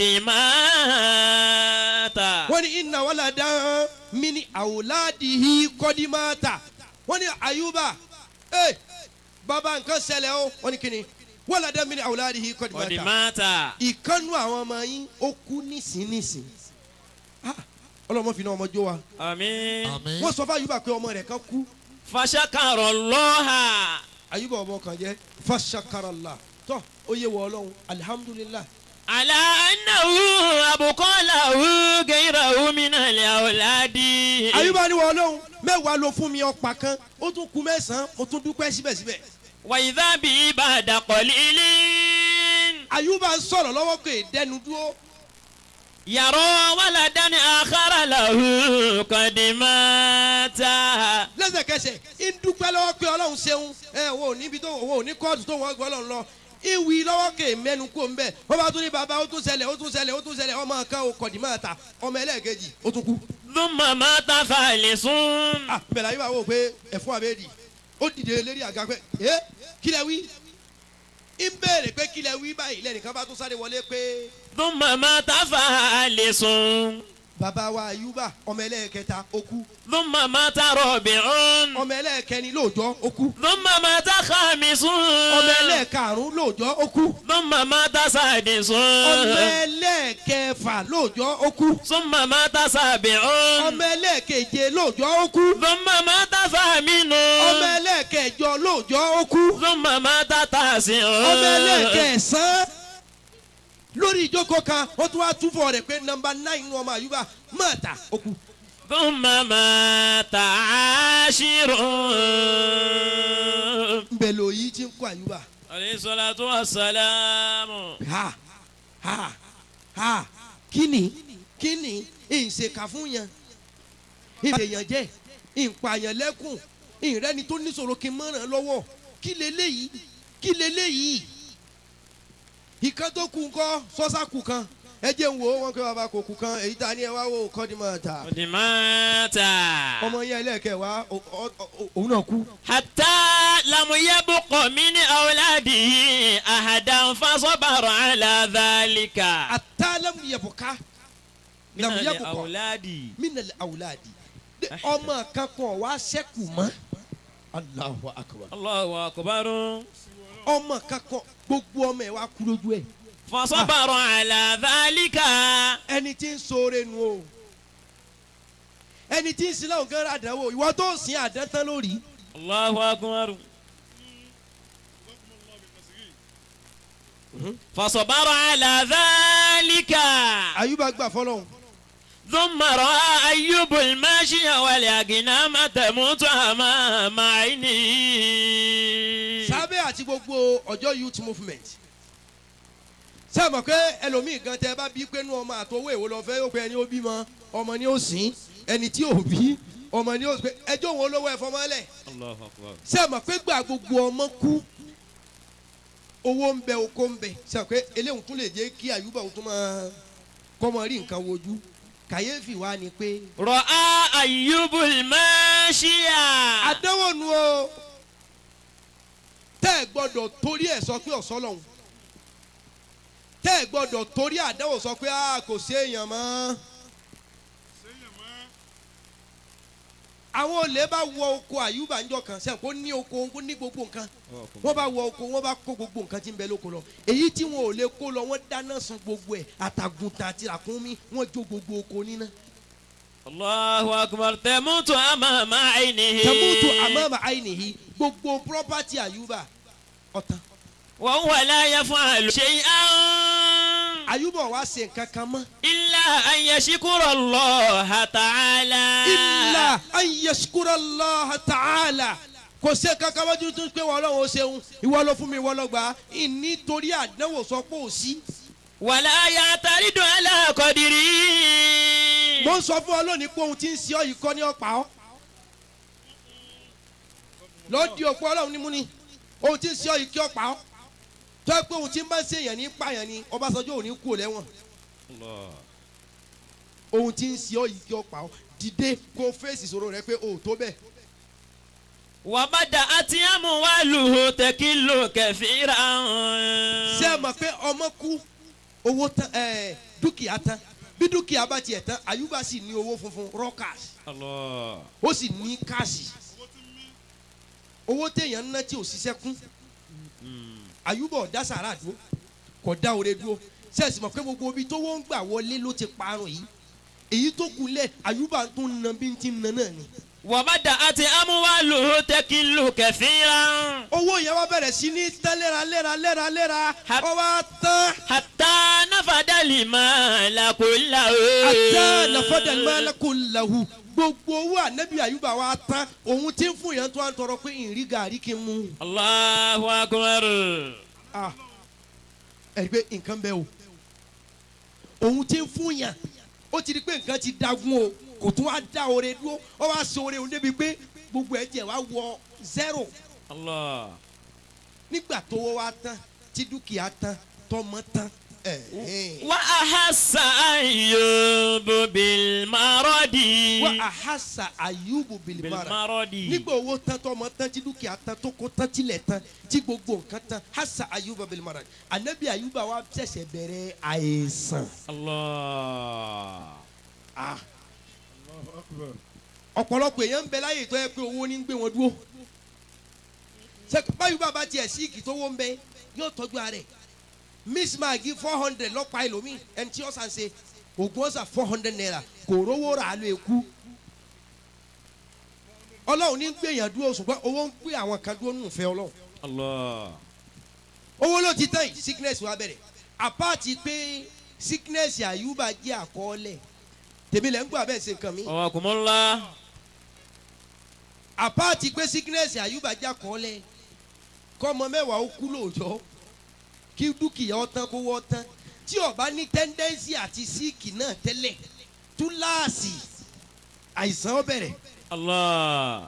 qadimata. wọ́n ní iná wàlá dán mí ní àwòládìí kọ́dímátà wọ́n ní ayuba ee bàbá nǹkan ṣẹlẹ̀ o wọ́n ní kíni wàlá dán mí ní àwòládìí kọ́dímátà qadimata. ìkànnù àwọn ọmọ yín ó kú nísìnyìísìn ọlọ́mọ fi náà ọmọ jó wa àmín. àmín wọ́n sọ fún ayuba pé ọmọ rẹ̀ kan kú fashakara Allaha. ayuba ọmọ kan jẹ́ fashakarala tọ́ ó yẹ wọ ọlọ́run alihamudulilayi ala annahu abuqalahu ghayrahu min al-awladi. ayuba ni wọ ọlọ́run mẹ́wàá ló fún mi ọ̀pá kan ó tún kú mẹ́sàn-án mo tún dúpẹ́ síbẹ̀síbẹ̀ wa idha bi ba'da qalilin. ayuba ń sọ̀rọ̀ lọ́wọ́ pé dẹnu dúró yàrá waladan akhara lahu qad mata. lẹ́sẹ̀kẹsẹ̀ ń dúpẹ́ lọ́wọ́ pé ọlọ́run ṣeun ẹ wo ò níbi tó wo ò ní kóòtù tó wọ́n gbọ́ ọlọ́run lọ ìwì lọ́wọ́ kè mẹ́nu kó ń bẹ̀ wọ́n bá tún ní baba ó tún ṣẹlẹ̀ ó tún ṣẹlẹ̀ ó tún ṣẹlẹ̀ ọmọ kan ò kọ̀dí máa ta ọmọ ẹlẹ́ẹ̀kejì ó tún kú. thumma mata falisun. ah bẹ̀rẹ̀ ayé wa wò pé ẹ̀fún àbẹ́ẹ̀dì ó dìde lérí àga pé ẹ kílẹ̀ wí ń béèrè pé kílẹ̀ wí báyìí lẹ́nìkan bá tún sáré wọlé pé thumma mata falisun. baba wa ayuba ọmọ ẹlẹ́ẹ̀kẹta ó kú thumma mata rabi'un. ọmọ ẹlẹ́ẹ̀kẹrin lóòjọ́ ó kú thumma mata khamisun. ọmọ ẹlẹ́ẹ̀karùn-ún lóòjọ́ ó kú thumma mata sadisun. ọmọ ẹlẹ́ẹ̀kẹfà lóòjọ́ ó kú thumma mata sabi'un. ọmọ ẹlẹ́ẹ̀keje lóòjọ́ ó kú thumma mata thaminun. ọmọ ẹlẹ́ẹ̀kẹjọ lóòjọ́ ó kú thumma mata tasi'un. ọmọ ẹlẹ́ẹ̀kẹsàn lórí ìjókòó kan ó tún wá túfọ̀ rẹ̀ pé nọmba náì nínú ọmọ àyùbá mọ́ta ó kú thumma mata ashirun. nbẹ lò yìí ti ń kó àyùbá alayhi salatu wassalamu. ha ha ha kíni kíni ìṣèkà fún yẹn ìbèyàn jẹ ìpààyàn lẹ́kùn ìrẹ́ni tó níṣòro kí n mọ̀ràn lọ́wọ́ kí leléyìí kí leléyìí ìkan tó kù ńkọ́ sọ́sà kù kan ẹ jẹ́ ń wo wọn pé bàbá kò kù kan èyí ta ni ẹ wá wò kọ́ ni mà ta qad mata. ọmọ yẹn ẹlẹ́ẹ̀kẹ́ wa o- o- o- òun náà kú حتى لم يبق من أولاده أحدا فصبر على ذلك àtàlẹ́mù yẹ̀bùká من làmù yẹ̀bùkọ́ الأولاد mínàlẹ̀ àwùláàdì ọmọ kan kan wá sẹ́kù mọ́ Allahu akbar الله أكبر ọmọ kan kan gbogbo ọmọ ẹ̀ wá kú lójú ẹ̀ فصبر على ذلك ẹni tí ń ṣoore nu o ẹni tí ń sin láwọn kan rà dánwò ìwọ tó ń sin àdán tán lórí الله أكبر فصبر على ذلك àyùbá gbà fọlọ́hún ثم رأى أيوب الماشي والأغنام تموت أمام عينيه sábẹ́ àti gbogbo ọjọ́ youth movement ṣé ẹ mọ̀ pé ẹlòmíì gan tẹ bá bí pé nú ọmọ àtọwọ́ èwo lọ fẹ́ yóò pé ẹni ó bímọ ọmọ ni ó sìn ẹni tí ò bí ọmọ ni ó pé ẹjọ́ wọn olówó ẹ̀fọ́ mọ́lẹ̀ الله أكبر ṣé ẹ mọ̀ pé gbà gbogbo ọmọ kú owó ń bẹ oko ń bẹ ṣé ẹ mọ̀ pé eléhùn tún lè jẹ́ kí àyùbá òun tún máa kọ́mọ rí nǹkan wojú kàyéfì wa ni pé رأى أيوب الماشي àdánwò nu o tẹ́ ẹ gbọ́dọ̀ torí ẹ̀ sọ pé ọ̀sọ́ lọ́hùn tẹ́ ẹ gbọ́dọ̀ torí àdánwò sọ pé a kò sí èèyàn mọ́ àwọn olè bá wọ oko àyùbá ńjọ kan sẹ́yìn kó ní oko kó ní gbogbo nǹkan wọ́n bá wọ oko wọ́n bá kó gbogbo nǹkan tí ń bẹ lóko lọ èyí tí wọn ò lè kó lọ wọ́n dáná sun gbogbo ẹ̀ àtàgùntà àti ràkúnmí wọ́n jó gbogbo oko níná. Allahu akbar tẹ̀mútu amama àìníhi. tẹ̀mútu àmọ́mọ́ àìníhì gbogbo pírọ́pátì àyùbá ọ̀tán. wọ́n wà láyé fún àlù. ṣe án. àyùbá wa ṣe nǹkan kan mọ́. ilà ayẹ̀ṣikúrọ̀ Allah ta'ala. ilà ayẹsukura allah ta'ala kò sí kankan wájú tó ń pé wọn ọlọ́run ó ṣeun ìwọ ló fún mi ìwọ ló gbà á nítorí àdánwò sọ pé ò sí. wàlá yàtàrí dùn alákọ̀dìrí. mo ń sọ fún ọ lónìí pé ohun tí ń ṣe ọ yìí kọ́ ní ọ̀pá ọ́ lọ́ọ́dì òpó ọlọ́run ní mú ni ohun tí ń ṣe ọ yìí kí ọ̀pá ọ́ tó yẹ pé ohun tí ń bá ń ṣèyàn ní pààyàn ni ọbásanjọ́ ò ní kú ò lẹ́wọ̀n ohun tí ń ṣe ọ yìí kí ọ̀pá ọ́ dìde kó fèsì ìṣòro rẹ pé o ò tó bẹ́ẹ̀. wàbàdà àti àmúwálù tẹkílò kẹfìrà. ṣé ẹ mọ̀ pé ọmọ kú owó tán ẹ̀ dúkìá tán bí dúkìá bá tiẹ̀ tán àyùbá sì ní owó funfun rọ́kàsì ó sì ní káàsì owó téèyàn ń ná tí ò ṣiṣẹ́ kún àyùbá ọ̀dá sàrà dúró kò dá oore dúró ṣé ẹ sì mọ̀ pé gbogbo ibi tó wọ́n ń gbà wọlé ló ti parun yìí èyí tó kù lẹ̀ àyùbá tó ń na bí ń ti ń na náà ni. wàbàdà àti àmúwálù tẹkílò kẹfìrà. owó yẹn wá bẹ̀rẹ̀ sí ní tán léra léra léra léra Ha- ó wá tán hatta nafadali ma lakola o. àtẹ nàfọdàlmọ́lẹ́kùn làwù gbogbo owó ànábì àyùbá wa tán òun tí ń fún yẹn tó à ń tọrọ pé ìrì gàrí kí n mú. Allahu akbar. Ah, ẹ̀rí pé nǹkan bẹ́ẹ̀ o òun tí ń fún yàn ó ti di pé nǹkan ti dagun o kò tún wá dá oore dúró ó wá so oore òun débi pé gbogbo ẹ̀ tiẹ̀ wá wọ zero Allah. nígbà tó wọ́ wá tán tí dúkìá tán tọmọ tán. ẹ̀ ẹ̀. wa ahassa ayyubu bil maradi. wa ahasa ayubu bil bilimara maradi. nígbà owó tán tọmọ tán tí dúkìá tán tó kó tán tilẹ̀ tán tí gbogbo nǹkan tán hasa ayuba bilimara anabi ayuba wa ṣẹ̀ṣẹ̀ bẹ̀rẹ̀ àìsàn. Allah. Ah, Allahu akbar. ọ̀pọ̀lọpọ̀ èèyàn ń bẹ láyè tó yẹ pé owó ní ń gbé wọn dúró ṣe báyìí bàbá tiẹ̀ síìkì tó wó ń bẹ yóò tọ́jú ara ẹ̀ miss magi four hundred lọ́pàá ẹlòmíì ẹni tí ọ̀sán ṣe ògùn ọ̀sán four hundred naira kò rówó rà á ló ekú ọlọ́run ní ń gbé èèyàn dúró ṣùgbọ́n owó ń gbé àwọn kan dúró nù fẹ́ ọlọ́run Allah. owó ló ti tán yìí sickness wa bẹ̀rẹ̀ apáàtì pé sickness àyùbá jẹ́ àkọọ́lẹ̀ tèmi lẹ́ ń gbọ́ abẹ́ ṣe nǹkan mi. wa kumullah. àpáàtì pé sickness àyùbá já kọ́lẹ̀ kọ́mọ mẹ́wàá ó kú lóòjọ́ kí dúkìá ó tán kó wọ́ tán tí ó bá ní tẹ́ndẹ́nsì àti síìkì náà tẹ́lẹ̀ túláàsì àìsàn ó bẹ̀rẹ̀ Allah.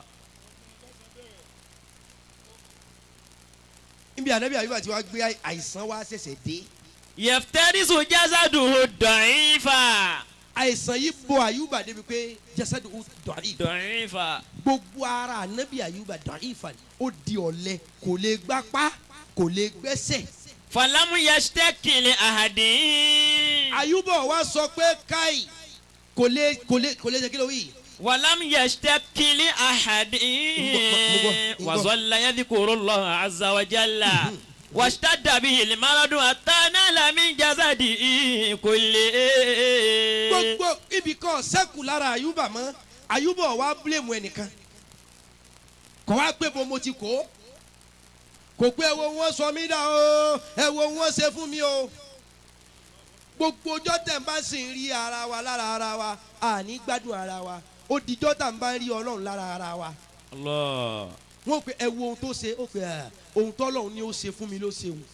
níbi ànábì àyùbá tí wàá gbé àìsàn wá ṣẹ̀ṣẹ̀ dé yaftarisu jasaduhu da'ifa. àìsàn yìí bo àyùbá débi pé jẹ́sẹ̀dù ó dọ̀rí da'ifa. gbogbo ara ànábì àyùbá dọ̀rí ìfàlẹ̀ ó di ọ̀lẹ kò lè gbápá kò lè gbẹ́sẹ̀ falamu yashtaki li ahadin. àyùbá wa sọ pé káì kò lè kò lè kò lè ṣe kí ló wí. ولم يشتكي لأحد مغو- مغو- وظل يذكر الله عز وجل واشتد به المرض حتى نال من جسده كله gbogbo ibì kan sẹ́kù lára àyùbá mọ́ àyùbá wa bílẹ̀mù ẹnìkan kò wá pé bo mo ti kó kò pé ẹwo wọn sọ mí dà o ẹwo wọn ṣe fún mi o gbogbo ọjọ́ tẹ̀ ń bá sì ń rí ara wa lára ara wa àní gbádùn ara wa ó dijọ́ tà ń bá ń rí ọlọ́run lára ara wa الله wọ́n pe ẹ wo ohun tó ṣe ó pe ẹ ohun tọ́lọ́run ni ó ṣe fún mi ló ṣe òun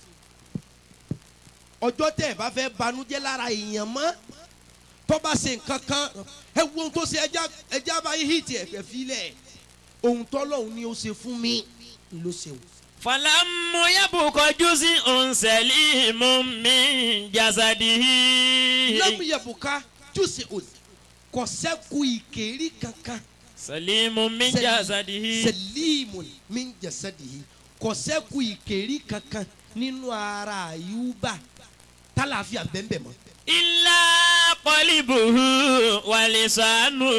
ọjọ́ tẹ̀ ẹ bá fẹ́ banújẹ́ lára èèyàn mọ́ tó bá ṣe nǹkan kan ẹ wo ohun tó ṣe ẹja ẹja bá yí hìtì ẹ̀fẹ̀ filẹ̀ ohun tọ́lọ́run ni ó ṣe fún mi ló ṣe òun. فلم يبق جزء سليم من جسده lámúyẹ̀bùká jùsì òsì kò sẹ́kù ìkérí kankan سليم من Sel- جسده sẹ́líìmù mi jẹ̀sẹ̀dìhì kò sẹ́kù ìkérí kankan nínú ara àyùbá tálàáfíà bẹ́ẹ̀ mọ́. إلا qalibuhu wa lisanuhu.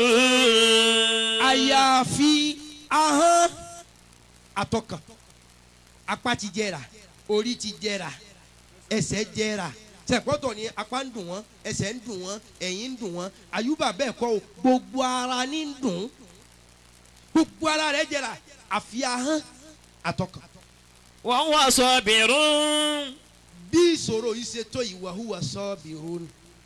àyàfi ahọ́n àtọkàn apá ti jẹrà orí ti jẹrà ẹsẹ̀ jẹrà tẹ̀pọ́tọ̀ ni apá ń dùn wọ́n ẹsẹ̀ ń dùn wọ́n ẹ̀yìn ń dùn wọ́n àyùbá bẹ́ẹ̀ kọ́ o gbogbo ara ní ń dùn gbogbo ara rẹ̀ jẹrà àfi ahọ́n àtọkàn wa huwa sabirun. bí ìṣòro yìí ṣe tó ìwà hùwà sọ́ọ̀bì rún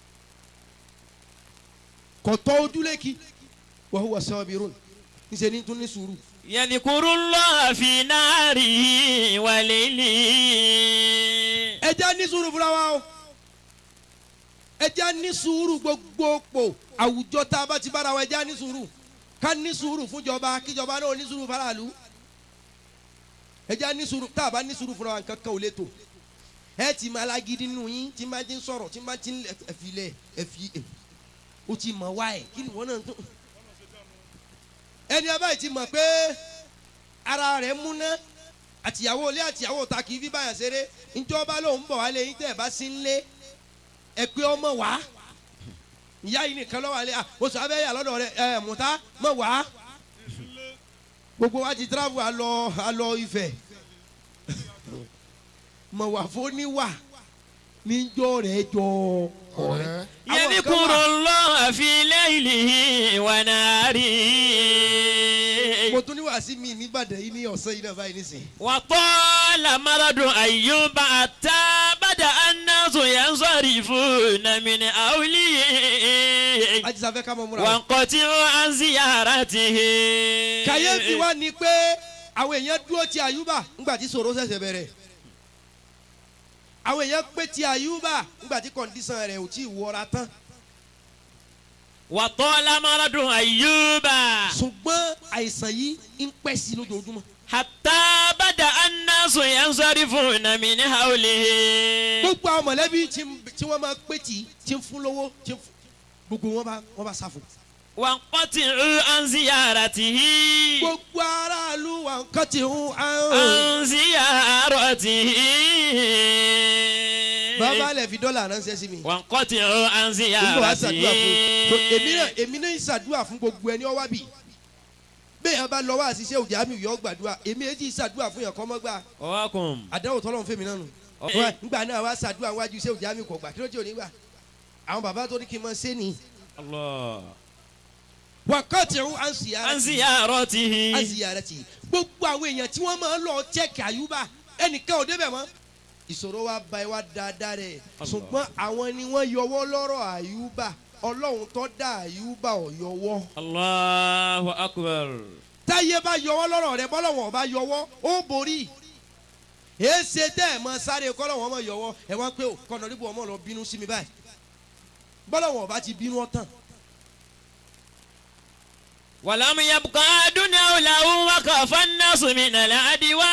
kò tọ́ ojúlé kí wà hùwà sọ́ọ̀bì rún níṣẹ́ ní tún ní sùúrù. yadhkuru Allah fi narihi wa laylihi. ẹ jẹ́ ní sùúrù fúnra wa o ẹ jẹ́ ní sùúrù gbogbo pò àwùjọ tá a bá ti bára wa ẹ jẹ́ ní sùúrù ká ní sùúrù fúnjọba kíjọba náà ní sùúrù faraàlú ẹ jẹ́ ní sùúrù tá a bá ní sùúrù fúnra wa nǹkan kan ò lè tò ẹ ti máa lágídí nínú yín tí máa ti ń sọ̀rọ̀ tí máa ti ń ẹ̀fìlẹ̀ ẹ̀fì ẹ̀ o ti mọ̀ wá ẹ̀ kí ni wọ́n náà tó ẹni abáyé ti mọ̀ pé ara rẹ̀ múná àtìyàwó ilé àtìyàwó ta kì í fi báyà ṣeré njọba lòun bọ̀ wálé yín tẹ̀ bá sí ń lé ẹ pé ọmọ wá ìyá yìí nìkan lọ́wọ́ alẹ́ oṣù abẹ́yà lọ́dọ̀ rẹ ẹ mùtá mọ̀ wá gbogbo wa ti travel alọ alọ Ifẹ̀ mọ̀ wá fóníwà níjọ́ rẹ̀ jọ ọ̀rẹ́. Àwọn kan yadhkuru wà- Allah fi laylihi wa narihi. mo tún ní wàásí mi nìbàdàn yìí ní ọ̀sán yìí náà báyìí nísìnyí. وطال مرض أيوب حتى بدأ الناس ينصرفون من أوليه àjíṣà fẹ́ ká mọ̀ múra. o. وانقطعوا عن زيارته kàyéfì wa ni pé àwọn èèyàn dúró ti àyùbá ńgbà tí sòrò ṣẹ̀ṣẹ̀ bẹ̀rẹ̀ àwọn èèyàn pé ti àyùbá ńgbà tí kọ̀ǹdíṣàn rẹ̀ ò tí ì wọra tán وطال مرض أيوب ṣùgbọ́n àìsàn yìí ń pẹ́ sí i lójoojúmọ́ حتى بدأ الناس ينصرفون من حوله gbogbo àwọn mọ̀lẹ́bí tí ń- tí wọ́n máa pé tì í tí ń fún lówó tí ń fún gbogbo wọn bá wọn bá sáfù. وانقطعوا عن زيارته gbogbo aráàlú wa nǹkan ti hun àrùn. عن زيارته bàbá lẹ̀ fi dọ́là ránṣẹ́ sí mi. وانقطعوا عن nígbà wàá ṣàdúrà زيارته fún èmi náà èmi náà ń ṣàdúrà fún gbogbo ẹni ọwá bì bẹ́ẹ̀ yẹn bá lọ wá àṣìṣe òjá mi yọ gbàdúrà èmi èjì ṣàdúrà fún yẹn kọ́ mọ́ gbà ọwọ́kùn. àdáwò tọ́lọ́ fún mi náà nù. Ọ̀pẹ. Wá, nígbà náà wá ṣàdúrà wájú iṣẹ́ òjá mi kò gbà kí ló jẹ́ òní gbà àwọn bàbá tó ní kí n máa ṣe ni. Allah. wákàtí ń à ń sì yára an ziyaratihi. à ń sì yára tì gbogbo àwọn èèyàn tí wọ́n máa ń lọ chẹ́ẹ̀kì àyùbá ẹnìkan ò débẹ̀ mọ́ ìṣòro wa ba ẹ wá dáadáa rẹ̀ Allah. ṣùgbọ́n àwọn ni wọ́n yọwọ́ lọ́rọ̀ àyùbá ọlọ́run tó dá àyùbá ò yọwọ́. Allahu akbar. táyé bá yọwọ́ lọ́rọ̀ rẹ bọ́lọ́wọ́n bá yọwọ́ ó borí èsè tẹ́ ẹ̀ mọ sáré kọ́lọ́wọ́n mọ yọwọ́ ẹ wá pé kọ́nà níbo ọmọ lọ bínú sí mi báyìí bọ́lọ́wọ́n bá ti bínú ọ̀tàn ولم يبقى دنيا له وخاف الناس من العدوى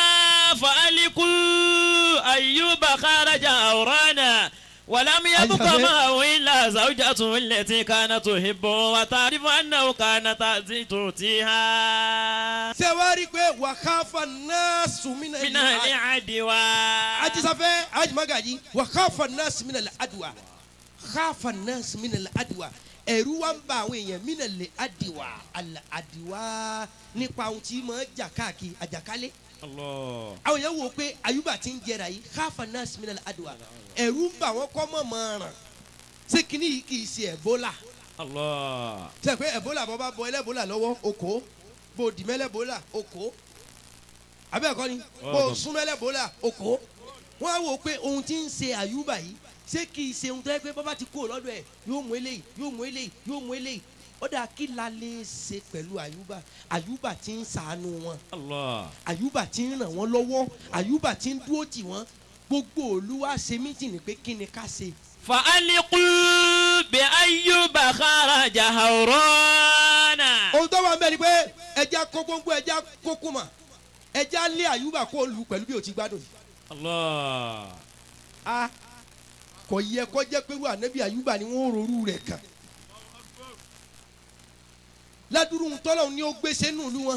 فألقوا أيوب خرج أورانا ولم يبق أيوة. معه إلا زوجته التي كانت تحبه وتعرف أنه كانت تؤتيها ṣé wàá rí i pé wàhálà náà sùnmínà من العدوى ajisafẹ́ ajimagaji wàhálà náà sùnmínà àdùwà wàhálà náà sùnmínà àdùwà ẹ̀rú wa ń ba àwọn èèyàn mínà lè àdìwà àdìwà nípa ohun tí mọ̀ ẹ́ jà káàkiri àjàkálẹ̀. الله àwọn yẹn wò pé ayuba ti ń jẹrà yìí káfa náà sinmi adùn ẹ̀rù ń bà wọ́n kọ́ mọ̀ mọ̀ ràn ṣé kínní yìí kì í ṣe ẹ̀bólà الله ṣe pé ẹ̀bólà bọ́ bá bọ ẹlẹ́bólà lọ́wọ́ oko bó dìmẹ́lẹ́bólà oko abẹ́ẹ̀kọ́ ni bó súnmẹ́lẹ́bólà oko wọ́n á wò pé ohun tí ń ṣe ayuba yìí ṣé kì í ṣe ohun tó yẹ pé bàbá ti kúrò lọ́dọ̀ ẹ̀ yóò mú eléyìí yóò mú eléyìí yóò mú eléyìí ó dà kí la lè ṣe pẹ̀lú ayuba ayuba ti ń ṣàánú wọn الله àyùbá tí ń ràn wọ́n lọ́wọ́ àyùbá tí ń dúró tì wọ́n gbogbo olúwa ṣe mítìnì pé kí ni ká ṣe. فألقوا بأيوب خرج هورانا ohun tó wà ń bẹ ni pé ẹja kó gbóngbó ẹja kó kùmà ẹja lé àyùbá kó lù pẹ̀lú bí o ti gbádùn. الله a kò yẹ kó jẹ́ pé irú ànábì àyùbá ni wọ́n rorú rẹ̀ kàn. ládùrú tọ́lọ̀ ni ó gbé sẹ́nu ìlú wọn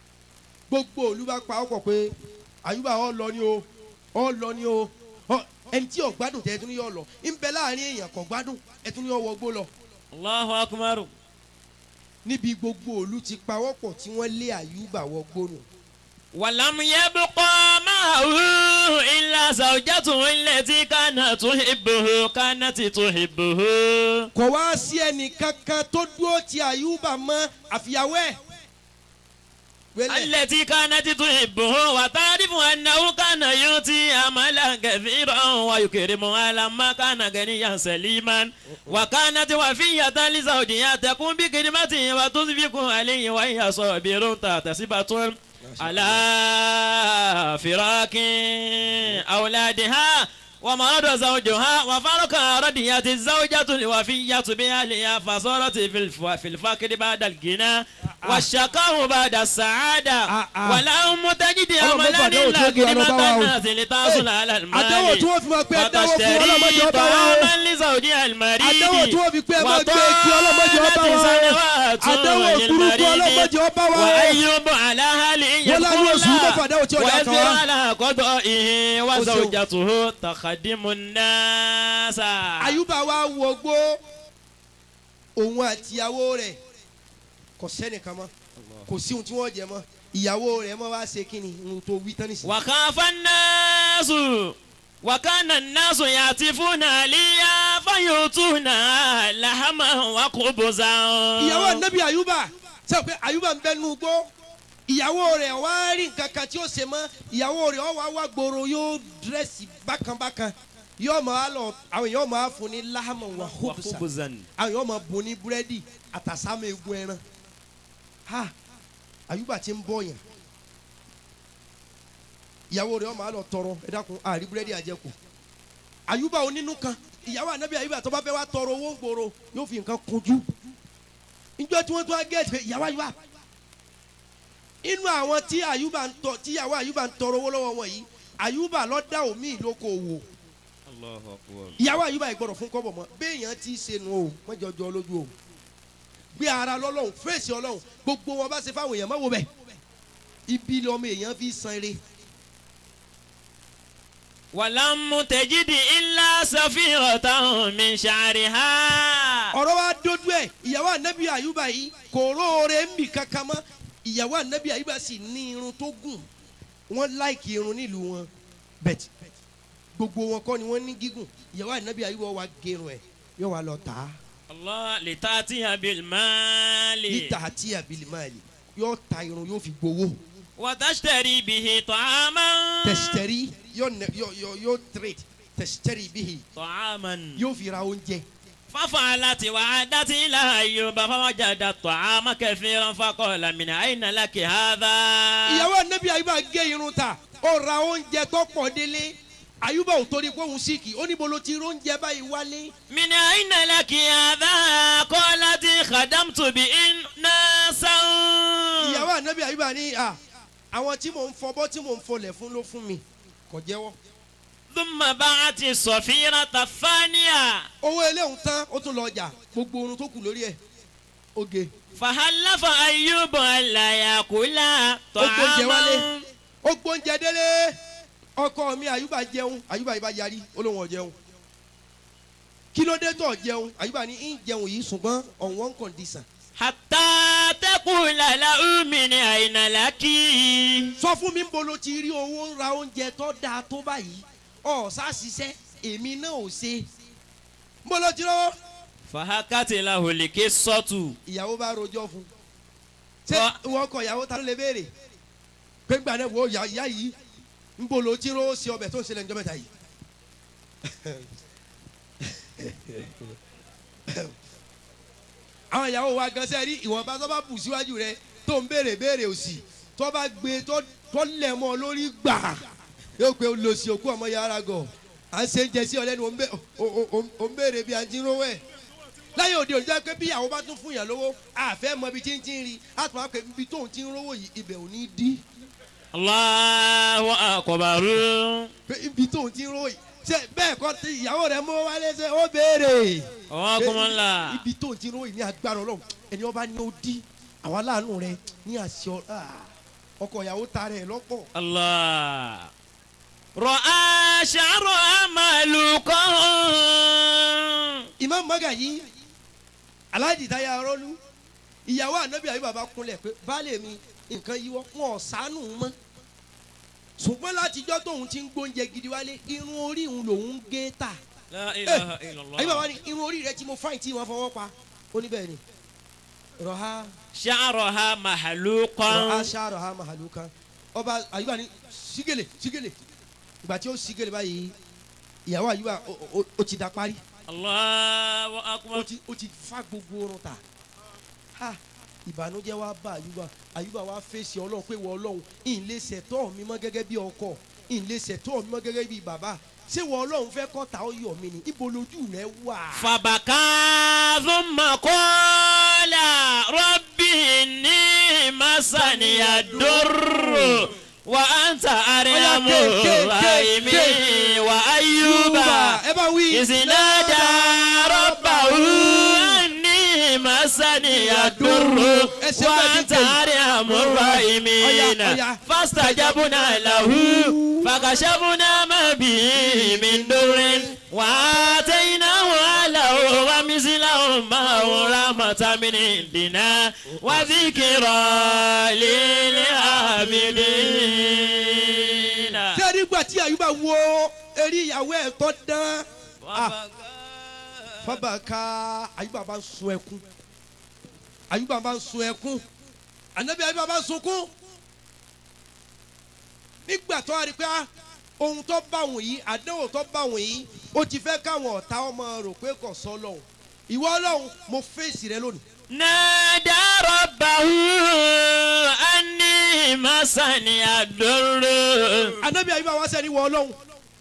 gbogbo olú bá pa ọkọ̀ pé àyùbá ọ lọ ni o ọ lọ ni o ọ ẹni tí ò gbádùn tẹ ẹ tún ní yọ lọ ń bẹ láàrin èèyàn kò gbádùn ẹ tún ní yọ wọgbó lọ Allahu akbar. níbi gbogbo òlu ti pawọ́pọ̀ tí wọ́n lé àyùbá wọgbó nù. ولم يبقى معه إلا زوجته التي كانت تحبه كانت تحبه kò wá sí ẹnì kankan tó dúró ti àyùbá mọ́ àfìyàwó ẹ̀. wẹ́lẹ̀ التي كانت تحبه وتعرف أنه كان يؤتي أملا كثيرا ويكرمها لما كان غنيا سليما وكانت وفية لزوجها تقوم بخدمته وتنفق عليه وهي صابر تحتسبة على فراق أولادها ومرض زوجها وفرق رضيت الزوجة الوفية بأهلها فصارت في الف- في الفقر بعد الغنى والشقاء بعد السعادة آه، آه. ولهم تجد Ọlọ́run أملا mẹ́fà àdéhùn tí ó إلا gbé wa lọ bá wa كلمة o. الناس لتحصل على àdéhùn tí المال wọ́n fi máa pé ẹ dáwọ́ fún ọlọ́mọdé وتشتري ọba wa o. طعاما لزوجها المريض àdéhùn tí wọ́n fi pé ẹ máa gbé kí ọlọ́mọdé ọba wa o. سنوات àdéhùn burúkú للمريض ọlọ́mọdé ọba wa o. وأيوب على هل wọ́n láwọn oṣù mẹ́fà àdéhùn tí ó dà kan ويسبر wá. على قضائه وزوجته تخدم الناس àyùbá wa wọgbó òun àtìyàwó rẹ̀ kò sẹ́nìkan mọ́ kò sí ohun tí wọ́n jẹ mọ́ ìyàwó rẹ̀ mọ́ wá ṣe kí ni ohun tó wí tán nísìnyí. وخاف الناس وكان الناس يعطفون عليا فيؤتون لحما وخبزا ìyàwó anabi ayuba sọ pé ayuba ń bẹ nínú gbó ìyàwó rẹ̀ wá rí nǹkan kan tí ó ṣe mọ́ ìyàwó rẹ̀ ó wá wá gbòòrò yóò dírẹ́sì bákanbákan yóò máa lọ àwọn èèyàn máa fún ní láhàmù wà hóbùsà وخبزا àwọn èèyàn máa bùn ní búrẹ́dì àtàsámù egun ẹran ha ayuba ti ń bọ̀ yẹn ìyàwó rẹ̀ ó máa lọ tọrọ ẹ dákun àrí búrẹ́dì àjẹkù ayuba onínú kan ìyàwó anabi ayuba tó bá fẹ́ wá tọrọ owó ń gbòòrò yóò fi nǹkan kunjú njọ tí wọ́n tún á gẹ̀ẹ́sì pé ìyàwó ayuba inú àwọn tí ayuba ń tọ tí ìyàwó ayuba ń tọrọ owó lọ́wọ́ wọn yìí ayuba ló dá omi ìlóko òwò ìyàwó ayuba yìí gbọ́dọ̀ fún kọ́bọ̀ mọ́ béèyàn ti ṣe nu o mọ́jọ́jọ́ lójú o gbé ara lọ́lọ́run fèsì ọlọ́run gbogbo wọn bá ṣe fáwọn èèyàn mọ́wọ́ bẹ̀ ibi lọ́mọ èèyàn fi san eré ولم تجد إلا سفيرة من شعرها ọ̀rọ̀ wa dojú ẹ̀ ìyàwó anabi ayuba yìí kò róore ń bì kankan mọ́ ìyàwó anabi ayuba sì ní irun tó gùn wọ́n láìkì irun nílùú wọn bẹ́ẹ̀ gbogbo wọn kọ́ ni wọ́n ní gígùn ìyàwó anabi ayuba wa gẹrun ẹ̀ yóò wá lọ tà á الله لتأتي بالمال níta àti àbílímàlì yóò ta irun yóò fi gbowó وتشتري به طعاما tẹsítẹ́rì yóò nẹ yóò yóò yóò trade tẹsítẹ́rì bíi طعاما yóò fi ra oúnjẹ ففعلت وعادت إلى أيوب فوجدت الطعام كثيرا فقال من أين لك هذا ìyàwó anabi ayuba gé irun ta ó ra oúnjẹ tó pọ̀ délé ayuba ò torí pé òun síkì ó níbo ló ti rí oúnjẹ báyìí wálé. من أين لك هذا قالت خدمت بإن ناسا ìyàwó anabi ayuba ní à àwọn tí mò ń fọbọ́ tí mò ń fọlẹ̀ fún ló fún mi kò jẹ́wọ́. ثم باعت الصفيرة الثانية owó eléhùn tán ó tún lọ ọjà gbogbo orun tó kù lórí ẹ̀ oge فحلف أيوب ألا يأكل ó gbóúnjẹ wálé طعاما ó gbóúnjẹ délé ọkọ mi ayuba jẹun ayuba yìí bá yarí ó lóun ò jẹun kí ló dé tó jẹun ayuba ní ń jẹun yìí ṣùgbọ́n on one condition حتى تقول له من أين لك sọ fún mi ń bolo ti rí owó ń ra oúnjẹ tó dáa tó báyìí ọ̀ sá ṣiṣẹ́ èmi náà ò ṣe ń bolo ti rọ́wọ́. فحكت له القصة ìyàwó bá rojọ́ fún ṣé Wá- ìwọ ọkọ ìyàwó ta ló lè béèrè pé gbà náà wo ìyá ìyá yìí ń bò ló tí ró sí ọbẹ̀ tó ń ṣẹlẹ̀ níjọ́ mẹ́ta yìí. àwọn ìyàwó wa gan sẹ́rí ìwọ̀nba tó bá bù síwájú rẹ tó ń béèrè béèrè òsì tó bá gbé tó tó lẹ̀ mọ́ ọ lórí gbà yóò pé olùsí òkú ọmọ yàrá gọ̀ à ń ṣe ń jẹ sí ọ lẹ́nu ò ń bè- ò- ò- ò- ò ń béèrè bí a ti ń rówó ẹ̀ láyé òde òde pé bí ìyàwó bá tún fún yàn lówó àfẹ́ mọ ibi tí ń ti ń rí a tún wá pé ibi tóun ti ń rówó yìí ibẹ̀ ò ní dí الله أكبر pé ibi tóun ti ń rówó yìí ṣe bẹ́ẹ̀ kọ́ tí ìyàwó rẹ̀ mú wálé ṣe ó béèrè وكم pé الله ibi tóun ti ń rówó yìí ní agbára ọlọ́run ẹni ọba ní ó dí àwọn aláàánú rẹ ní àṣẹ ọ- ah, ọkọ ìyàwó ta rẹ̀ lọ́pọ̀ الله رأى شعرها مهلوكا Imam Magaji Alhaji Táyà Arọ́lú ìyàwó ànábì àyè bàbá kúnlẹ̀ pé baálé mi nǹkan yíwọ́ wọn ò sánú mọ́ ṣùgbọ́n látijọ́ tóun ti ń gbóúnjẹ gidi wálé irun orí òun lòun ń gé tà لا إله إلا àyè bàbá الله ní irun orí rẹ tí mo fáìn tí wọ́n fọwọ́ pa ó ní bẹ́ẹ̀ ni rọ̀há شعرها مهلوكا rọ̀há ṣá rọ̀há màhàlú kan ọba àyùbá ní sígèlè sígèlè ìgbà tí ó sígèlè báyìí ìyàwó àyùbá ó- ó- ó ti da parí الله ó أكبر ti ó ti fa gbogbo orun ta ha ìbànújẹ́ wa bá àyùbá àyùbá wa fèsì ọlọ́run pé wọ ọlọ́run ìn lè ṣẹ̀tọ́ mi mọ́ gẹ́gẹ́ bí ọkọ ìn lè ṣẹ̀tọ́ mi mọ́ gẹ́gẹ́ bí bàbá ṣé wọ ọlọ́run fẹ́ kọ́ta ó yọ̀ mí ni ibo lójú rẹ wà. فبكى ثم قال رب إني مسني الضر وأنت أرحم الراحمين وأيوب ẹ bá wí. إذ نادى ربه أني مسني الضر وأنت أرحم الراحمين فاستجبنا له فكشفنا ما به من ضر وآتيناه أهله ومثلهم معه رحمة من عندنا وذكرى للعابدين ṣé nígbà tí àyùbá wo eré ìyàwó ẹ̀ tó dán fábàkà àyùbá bá ń sun ẹkún àyùbá bá ń sun ẹkún ànábì àyùbá bá ń sunkún nígbà tó a rí pé ah, ohun tó bá wọn yìí àdéhùn tó bá wọn yìí ó ti fẹ́ káwọn ọ̀tá ọmọ rò pé kò sọ lọ́hùn ìwọ ọlọ́hun mo fèsì rẹ lónìí نادى ربه أني مسني الضر anabi ayuba wa sẹni wọ Ọlọ́run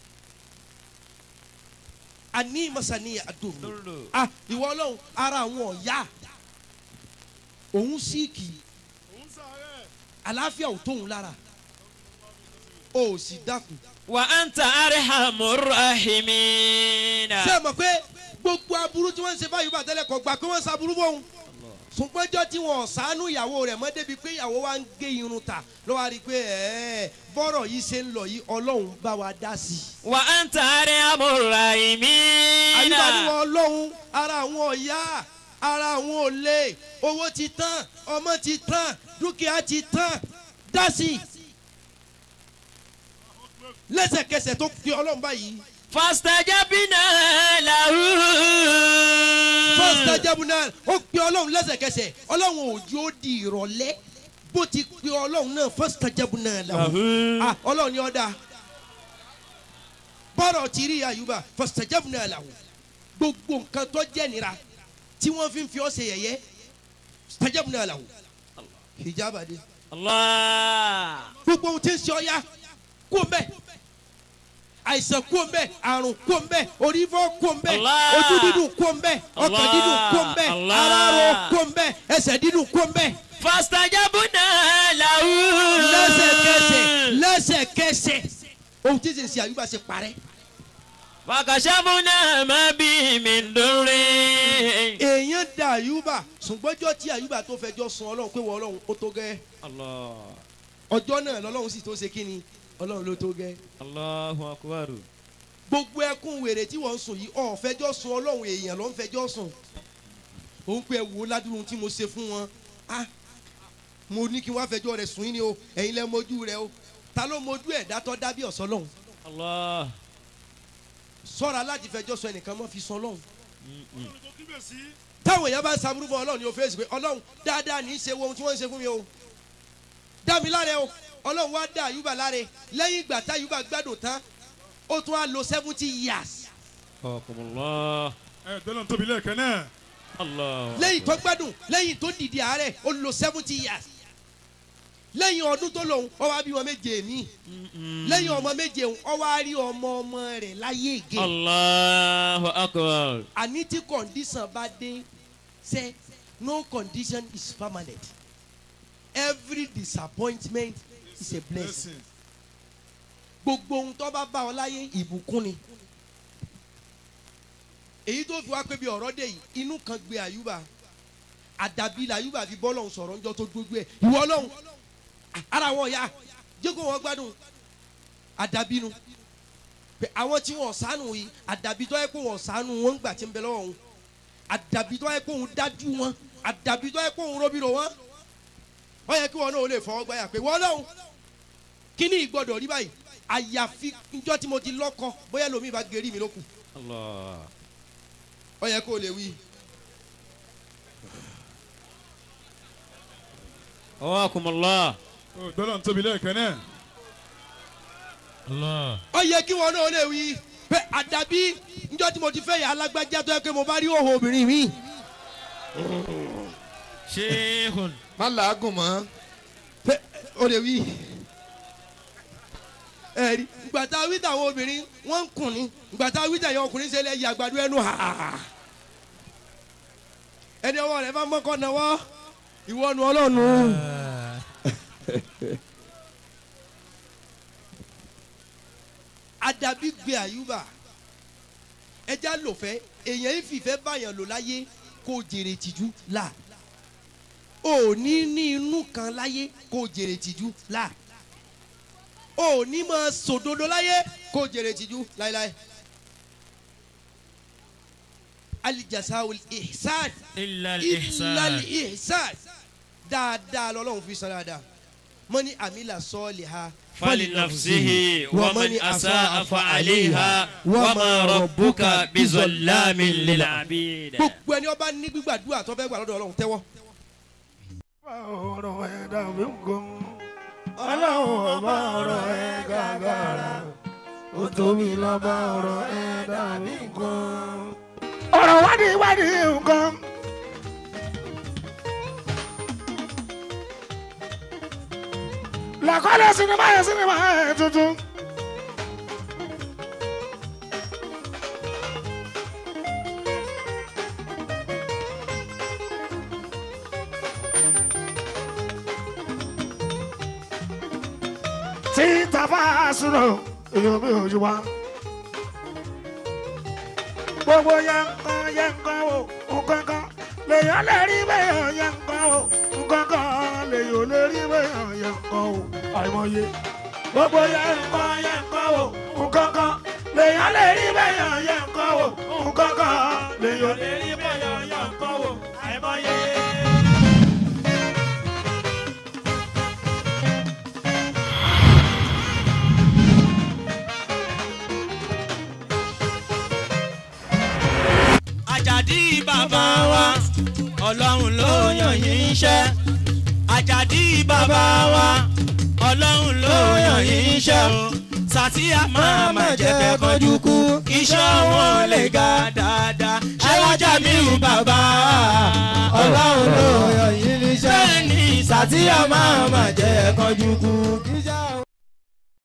ani masani adoro ah ìwọ Ọlọ́run ara àwọn ọ̀ya òun síìkì òun sàárẹ̀. àlàáfíà ò tóun lára o ò sì dákun وأنت أرحم الراحمين ṣé ẹ mọ̀ pé gbogbo aburú tí wọ́n ń ṣe báyìí bá tẹ́lẹ̀ kọ́ gbà pé wọ́n ń ṣaburú bóun ṣùgbọ́njọ́ tí wọ́n ṣàánú ìyàwó rẹ̀ mọ́ débi pé ìyàwó wa ń gé irun ta ló wá rí i pé ẹ̀ẹ́ bọ́rọ̀ yìí ṣe ń lọ yìí Ọlọ́run bá wa dá sí i. وأنت أرحم الراحمين àyíbáníwọ̀ ọlọ́run ara àwọn ọ̀yá ara àwọn òlé owó ti tán ọmọ ti tán dúkìá ti tán dásì lẹ́sẹ̀kẹsẹ̀ tó fi ọlọ́run báyìí فاستجبنا له fọ́sítà jẹ́bùnà ó pe ọlọ́run lẹ́sẹ̀kẹsẹ̀ ọlọ́run òjò ó di ìrọ̀lẹ́ bó ti pe ọlọ́run náà fọ́sítà jẹ́bùnà làwọn ah ọlọ́run ni ọ́ da bọ́rọ̀ ti rí àyùbá fọ́sítà jẹ́bùnà làwọn gbogbo nǹkan tó jẹ́ nira tí wọ́n fi ń fi ọ́ ṣe yẹ̀yẹ́ stajabna lahu hijab ade الله gbogbo ohun tí ń ṣe ọya kó mbẹ àìsàn kó mbẹ àrùn kó mbẹ orí fọ́ kó mbẹ Allah. ojú dídùn kó mbẹ ọkàn dídùn kó mbẹ Allah. ara ro kó mbẹ ẹsẹ̀ dídùn kó mbẹ فاستجبنا له lẹ́sẹ̀kẹsẹ̀ lẹ́sẹ̀kẹsẹ̀ ohun tí ń ṣe àyùbá ṣe parẹ́ فكشفنا ما به من ضر èèyàn da àyùbá ṣùgbọ́njọ́ tí àyùbá tó fẹjọ́ sun ọlọ́run pé wọ́n ọlọ́run ó tó gẹ́ الله ọjọ́ náà lọ́lọ́run sì tó ṣe kí ni ọlọ́run ló tó gẹ́ الله أكبر gbogbo ẹkún wèrè tí wọ́n ń sùn yìí ọ̀ fẹjọ́ sun ọlọ́run èèyàn ló ń fẹjọ́ sùn òun pé ẹ wò ó ládùúgbò tí mo ṣe fún wọn ah mo ní kí wọ́n á fẹjọ́ rẹ̀ sùn yín ni o ẹ̀yin lẹ́ mojú rẹ o ta ló mojú ẹ̀ dátọ́ dábí ọ̀sán lọ́hùn الله sọ́ra láti fẹjọ́ sọ ẹnìkan mọ́ fi sọ lọ́hùn ọlọ́run tó kíbẹ̀ sí. táwọn èèyàn bá ń saburú fún ọlọ́run ni o fèsì pé ọlọ́run dáadáa ní í ṣe wo ohun tí wọ́n ń ṣe fún mi o dá mi láre o ọlọ́run wá dá àyùbá láre lẹ́yìn ìgbà tá àyùbá gbádùn tán ó tún á lo seventy years حكم الله ẹ dọ́là tóbi lẹ́ẹ̀kan náà. الله lẹ́yìn tó gbádùn lẹ́yìn tó dìde àárẹ̀ ó lo seventy years lẹ́yìn ọdún tó lòun ó wá bí wọn méje mi lẹ́yìn ọmọ méje òun ó wá rí ọmọ ọmọ rẹ̀ láyé ègé الله أكبر àní tí condition bá dé say no condition is permanent every disappointment is a blessing blessing. gbogbo ohun tó bá bá ọ láyé ìbùkún ni èyí tó fi wá pé bí ọ̀rọ̀ dé yìí inú kan gbé àyùbá àdàbí làyùbá fi bọ́lọ̀ sọ̀rọ̀ ńjọ́ tó gbójú ẹ̀ ìwọ ọlọ́run ara wọn ya jẹ́ kó wọn gbádùn àdàbí nu pé àwọn tí wọn sànù yìí àdàbí tó yẹ kó wọn sànù wọn gbà tí ń bẹ lọ́wọ́ wọn àdàbí tó yẹ kó wọn dájú wọn àdàbí tó yẹ kó wọn róbìrò wọn wọ́n yẹ kí wọn náà lè fọwọ́ gbáyà pé wọ́n lọ́hùn kí ni ìgbọ́dọ̀ rí báyìí àyàfi njọ́ tí mo ti lọ́kọ bóyá lomi bá gerí mi lókun Allah. wọ́n yẹ kó lè wí. Awakumullah. Ó gbọ́dọ̀ ń tóbi lẹ́ẹ̀kan náà. Allah. ó yẹ kí wọn náà lè wí pé àdàbí njọ́ tí mo ti fẹ́ yà alágbájá tó yẹ kí mo bá rí òhò obìnrin mi. Sheikhun. má làágùn mọ́ pé ó lè wí. ẹ̀rí gbàtà wíta àwọn obìnrin wọ́n ń kùn ní gbàtà wíta àwọn ọkùnrin ṣe lẹ́yìn àgbàdo ẹnu ha. ẹni ọwọ́ rẹ̀ bá mọ́kọ́ náwó ìwọ́nu ọlọ́run. àdàbí gbé àyùbá ẹja lòfẹ́ èèyàn ìfìfẹ́ báyàn lò láyé kó jèrè tìjú là ò ní ní inú kan láyé kó jèrè tìjú là ò ní máa sòdodo láyé kó jèrè tìjú láéláé alijasawul ihsan Illa ilal al-ihsan. ihsan dáadáa lọ́lọ́run fi san dáadáa mọ́ni amila sọ́ọ̀lì ha فلنفسه ومن أساء فعليها وما ربك بظلام للعبيد gbogbo ẹni ọba ní gbígbàdúrà tó fẹ́ gbà lọ́dọ̀ ọlọ́run tẹ́wọ́. ọ̀rọ̀ ẹ̀dá mi ń kọ́ ọlọ́run ọba ọ̀rọ̀ ẹ̀ gàgàrà ó tóbi lọ́ba ọ̀rọ̀ ẹ̀dá mi ń kọ́. ọ̀rọ̀ wádìí wádìí nǹkan. làkọ́lẹ̀ sinimá yẹn sinimá yẹn tuntun. tí tàbá sùnà èèyàn mi ò yí wa. gbogbo yẹn kan yẹn kan o nǹkan kan lèèyàn lè rí bẹ́ẹ̀ yẹn kan o nǹkan kan lèèyàn lè rí bẹ́ẹ̀ yẹn kan o àìmọye. gbogbo yẹn kan yẹn kan o nǹkan kan lèèyàn lè rí bẹ́ẹ̀ yẹn kan o nǹkan kan lèèyàn lè rí bẹ́ẹ̀ yẹn kan o àìmọye. Àjàdí bàbá wa ọlọ́run ló yàn yín iṣẹ́. Àjàdí bàbá wa ọlọ́run ló yàn yín iṣẹ́ o. Sàtíyà máa má jẹ́ kẹ́ kánjú kú. Iṣẹ́ wọn lè ga dáadáa. Alájà mi ò bàbá ọlọ́run ló yàn yín iṣẹ́. Bẹ́ẹ̀ni Sàtíyà máa má jẹ́ kánjú kú. Iṣẹ́